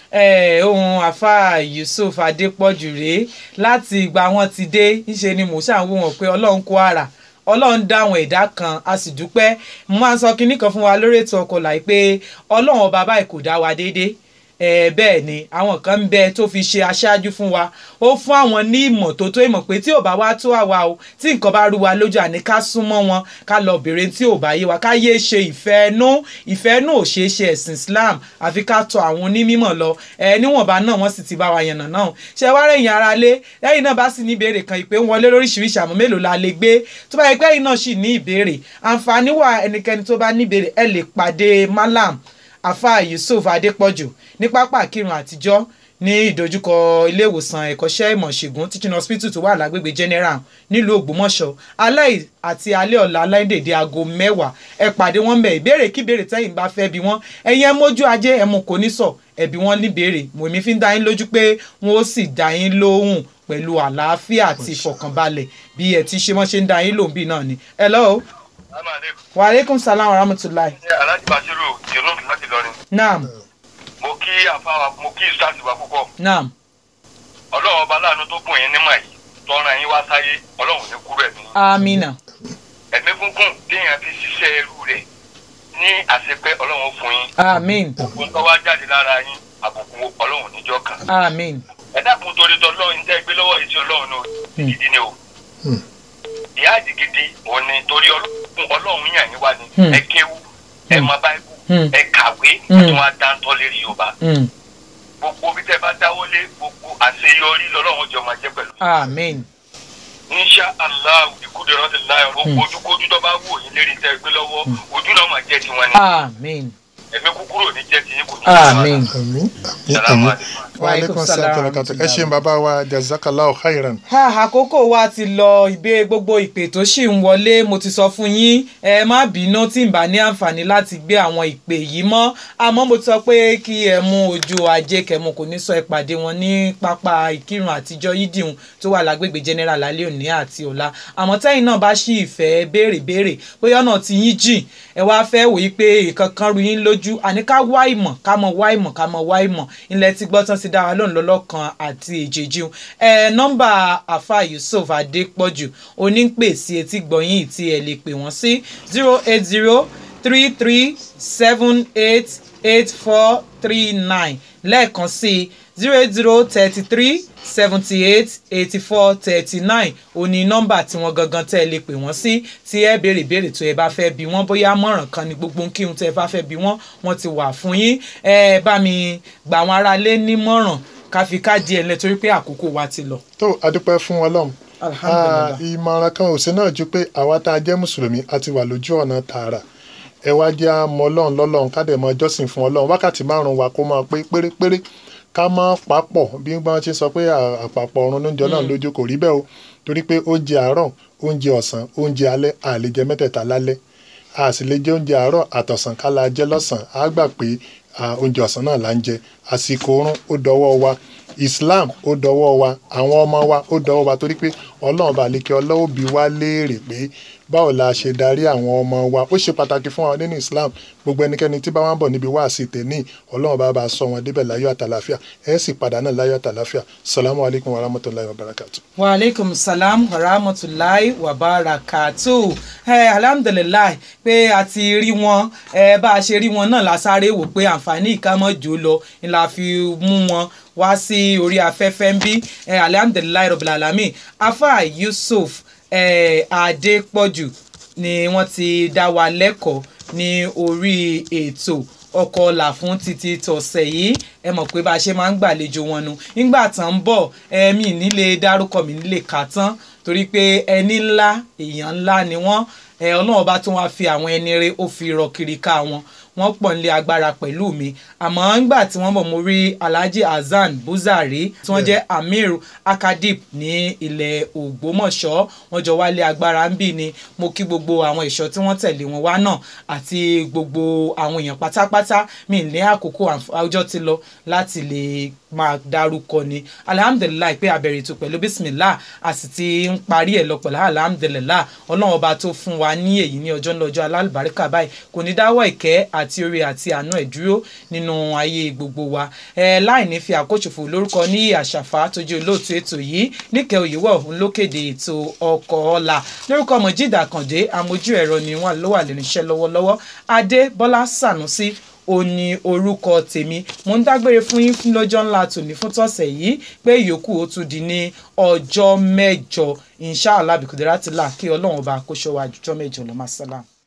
Eh, ohun àfa yusuf adépọ̀jù rèé láti ìgbà wọn ti dé ńṣe ni mò ń ṣàwọn wọn pé ọlọ́run kó ara ọlọ́run dá àwọn ẹ̀dá kan a sì dúpẹ́ mo máa ń sọ kinní kan fún wa lórí ètò ọkọ̀ láì pé ọlọ́run ọba báyìí kò dá wa déédéé Eh, bẹ́ẹ̀ ni àwọn kan ń bẹ tó fi ṣe aṣáájú fún wa ó fún àwọn ní ìmọ̀ tó tó ìmọ̀ pé tí ò bá wá tó àwa o tí nǹkan bá rú wa lójú àní ká súnmọ́ wọn ká lọ bèrè tí ò bá yé wa ká yé ṣe ìfẹ́ nú ìfẹ́ nú ò ṣeé ṣe ẹ̀sìn Islam àfi ká tọ̀ àwọn onímọ̀ lọ ẹ níwọ̀nba náà wọ́n sì ti bá wa yànnà náà ṣé wá rẹ̀yìn ara lé lẹ́yìn náà bá sì ní ìbéèrè kan ìpè ń wọlé lóríṣiríṣi àmọ́ mélòó la lè gbé tó bá yẹ pé ẹ̀yin náà sì ní ìbéèrè àǹfààní wà ẹnikẹ́ni tó bá ní ìbéèrè ẹ lè pàdé malam afa yusuf adépọ̀jù ní pápá kírun àtijọ́ ní ìdojúkọ iléèwòsàn ẹ̀kọ́ṣẹ́ ìmọ̀ ṣègùn teaching hospital tó wà lágbègbè general nílùú ògbómọ̀ṣọ́ alẹ́ àti alẹ́ ọ̀la aláìdèdè aago mẹ́wàá ẹ pàdé wọn bẹ̀ ìbéèrè kí ìbéèrè tẹ́yìn bá fẹ́ bí wọ́n ẹ̀yin ẹ mójú ajé ẹ mú kò ní sọ ẹ̀bí wọn ní béèrè mòmí fi ń dá yín lójú pé wọn ó sì dá yín lóhùn pẹ̀lú àlàáfíà àti ìfọ̀kànbalẹ̀ bí ẹ ti ṣe wọ́n ṣe ń dá yín lóhùn bí náà ni. hello wa aleykum salaam wa rahmatulahi. aláàjì bàṣírù jerome láti lọrin naam mo kí àfáwà mo kí ìsáàsì wa púpọ̀ naam ọlọ́run ọba láàánú tó gùn yín nímọ̀ yìí tọ́ra yín wá sáyé ọlọ́run ní kúrò ẹ̀mí amina ẹ̀mí gúngùn téèyàn fi ṣiṣẹ́ ẹrú rẹ̀ ní àṣepẹ́ ọlọ́run fún yín amin gbogbo tó wá jáde lára yín àbùkù ọlọ́run níjọ́ kan amin ẹ dákun torí tọlọ́run tẹ́ gbé lọ́wọ́ ìṣe ọlọ́run náà gidi ni o Hmm. ìyá àdìgidi òun ni torí ọlọ́run ọlọ́run yàn yín wá ni Hmm. ẹ kéwú ẹ mọ báíbù Hmm. ẹ kàwé Hmm. ẹ tún wá dáńtọ́ lérí yorùbá mm. gbogbo bí tẹ́ bá dáwọ́lé gbogbo àṣeyọrí lọ́lọ́run jọ máa jẹ́ pẹ̀lú amin insha allah ìkúdè rántí láyọ̀ gbogbo ojúkójú tó bá wù yín lérí tẹ́ gbé lọ́wọ́ ojú náà máa jẹ́ tiwọn ni amin ẹ̀mí kúkúrò ní jẹ́ tiyín kò ní amin àmín àmín Salamu àmín alaikum. wa aleykum salaam wa rahmatulah ẹ ṣeun bàbá wa jazakallahu khairan. ha àkókò wa ti lọ ìbé gbogbo ìpè tó ṣì ń wọlé mo ti sọ fún yín ẹ má bínú tí n bá ní àǹfààní láti gbé àwọn ìpè yìí mọ́ àmọ́ mo ti sọ pé kí ẹ mú ojú ajé kẹmu kò ní sọ ẹ pàdé wọn ní pápá ìkírun àtijọ́ yídìhun tó wà lágbègbè general lálẹ́ òní àti ọ̀la àmọ́ tẹ́yìn náà bá ṣì ìfẹ́ béèrè béèrè bóyá ọ̀nà tí yín jìn ẹ wá fẹ́ wòye pé ìkankan ru yín lójú àní ká wá ìmọ̀ ká mọ wá ìmọ̀ ká mọ wá ìmọ̀ ilẹ̀ tí gbọ́ tán ti dá wa lóhùn lọ́lọ́kan àti èjèèjì ẹ nọ́mbà àfa yusuf adépọ̀jù onípè sí etí gbọ̀yìn tí ẹ lè pè wọ́n sí zero eight zero three three seven eight eight four three nine lẹ́ẹ̀kan sí zero eight zero thirty three seventy eight eighty four thirty nine òní nọ́mbà tí wọ́n gangan tẹ́ ẹ lè pè wọ́n sí tí ẹ béèrè béèrè tó ẹ bá fẹ́ bí wọ́n bóyá mọ̀ràn kan ní gbogbo ń kírun tẹ́ ẹ bá fẹ́ bí wọ́n wọ́n ti wà fún yín ẹ bá mi gbà àwọn aráalé nímọ̀ràn ká fi ká díẹ̀ lẹ torí pé àkókò wa ti lọ. tó adúpẹ́ fún ọlọ́run alhamdulilah Ah, ìmọ̀ràn kan ò sí náà ju pé àwa tá a jẹ́ mùsùlùmí a ti wà lójú ọ̀nà tààrà ẹ wá jẹ́ àmọ́ ọlọ́run lọ́lọ́run ká dẹ̀ mọ jọ́sìn fún ọlọ́run wákàtí márùn-ún wa kó máa pé pérépéré ká má papọ̀ bí wọ́n ti sọ pé à- àpapọ̀ ọ̀run ló ń jẹ ọlọ́run lójú kò rí bẹ́ẹ̀ o torí pé oúnjẹ àárọ̀ oúnjẹ ọ̀sán oúnjẹ alẹ́ a lè jẹ mẹ́tẹ̀ẹ̀ta lálẹ́ a sì lè jẹ oúnjẹ àárọ̀ àtọ̀sán ká la jẹ lọ́sàn-án á gbà pé ah, oúnjẹ ọ̀sán náà là ń jẹ àsìkò oorun ó dọwọ́ wa Islam ó dọwọ́ wa àwọn ọmọ wa ó dọwọ́ wa torí pé ọlọ́run bá lè kí ọlọ́wọ́ bí wá léèrè pé báwo la ṣe darí àwọn ọmọ wa ó ṣe pàtàkì fún wa nínú Islam gbogbo ẹnikẹ́ni tí bá wá ń bọ̀ níbi wáàsí tèmi ọlọ́run bá bá sọ wọn débẹ̀ láyọ̀ àtàlàfíà ẹ̀ sì padà náà láyọ̀ àtàlàfíà salamu alaykum wa rahmatulahi wa barakatu. wa aleykum salam wa rahmatulahi wa barakatu ẹ alhamdulilayi pé a ti rí wọn ẹ bá a ṣe rí wọn náà la sáré wò pé àǹfààní ìkámọ́jò lọ ni la fi mú wọn wá sí orí afẹ́fẹ́ ń bí ẹ alhamdulilayi rabbil alamin afa yusuf ẹ adépọ̀jù ni wọ́n ti dá wa lẹ́kọ̀ọ́ ní orí ètò ọkọ̀ ọ̀la fún títí tọ̀sẹ̀ yìí ẹ mọ̀ pé bá a ṣe máa ń gbàlejò wọn nu nígbà tán ń bọ̀ ẹ̀mí nílé dárúkọ mi nílé kà tán torí pé ẹni ńlá èèyàn ńlá ni wọ́n ẹ ọlọ́run bá tún wá fi àwọn ẹni rẹ ó fi rọ kiri ká wọn wọ́n pọ̀ nílé agbára pẹ̀lú mi àmọ́ ńgbà tí wọ́n bọ̀ mo rí alhaji hasan buzari tí wọ́n jẹ́ amir akadip ní ilẹ̀ ògbómọ̀ṣọ́ wọ́n jọ wálé agbára ń bì ni mo kí gbogbo àwọn ẹ̀ṣọ́ tí wọ́n tẹ̀lé wọn wá náà àti gbogbo àwọn èèyàn pátápátá mi ní àkókò àǹf- ọjọ́ ti lọ láti lè máa dárúkọ ni alihamudulilayi pé abẹ̀rẹ̀ ètò pẹ̀lú bisimilah a sì ti ń parí ẹ̀ lọ pẹ̀lú alihamudulilayi ọlọ́run ọba tó fún wa ní èyí ní ọjọ́ ńlọ́jọ́ alálùbáríkà báyìí kò ní dáwọ́ ìkẹ́ àti oore àti àánú ẹ̀ dúró nínú ayé gbogbo wa ẹ láì ní fi àkóṣòfò lórúkọ ní àṣàfà tó jẹ́ olóòtú ètò yìí níkẹ́ òyìnbó òun ló kéde ètò ọkọ̀ ọ̀la lórúkọ mọ̀jídà àkàndé amójú ẹ̀rọ ni wọ́n ló wà lẹ́nu iṣẹ́ lọ́wọ́lọ́wọ́ adé bọ́lá sànúsí ó ní orúkọ tèmi mo ń dágbére fún yín fún lọ́jọ́ ńlá tòní fún tọ̀sẹ̀ yìí pé ìyókù ó tún di ní ọjọ́ mẹ́jọ inshallah bìkúdẹ́rẹ́ àti là kí ọlọ́run ọba kó ṣọ́ wa jùjọ́ mẹ́jọ lọ́mọ sálàm.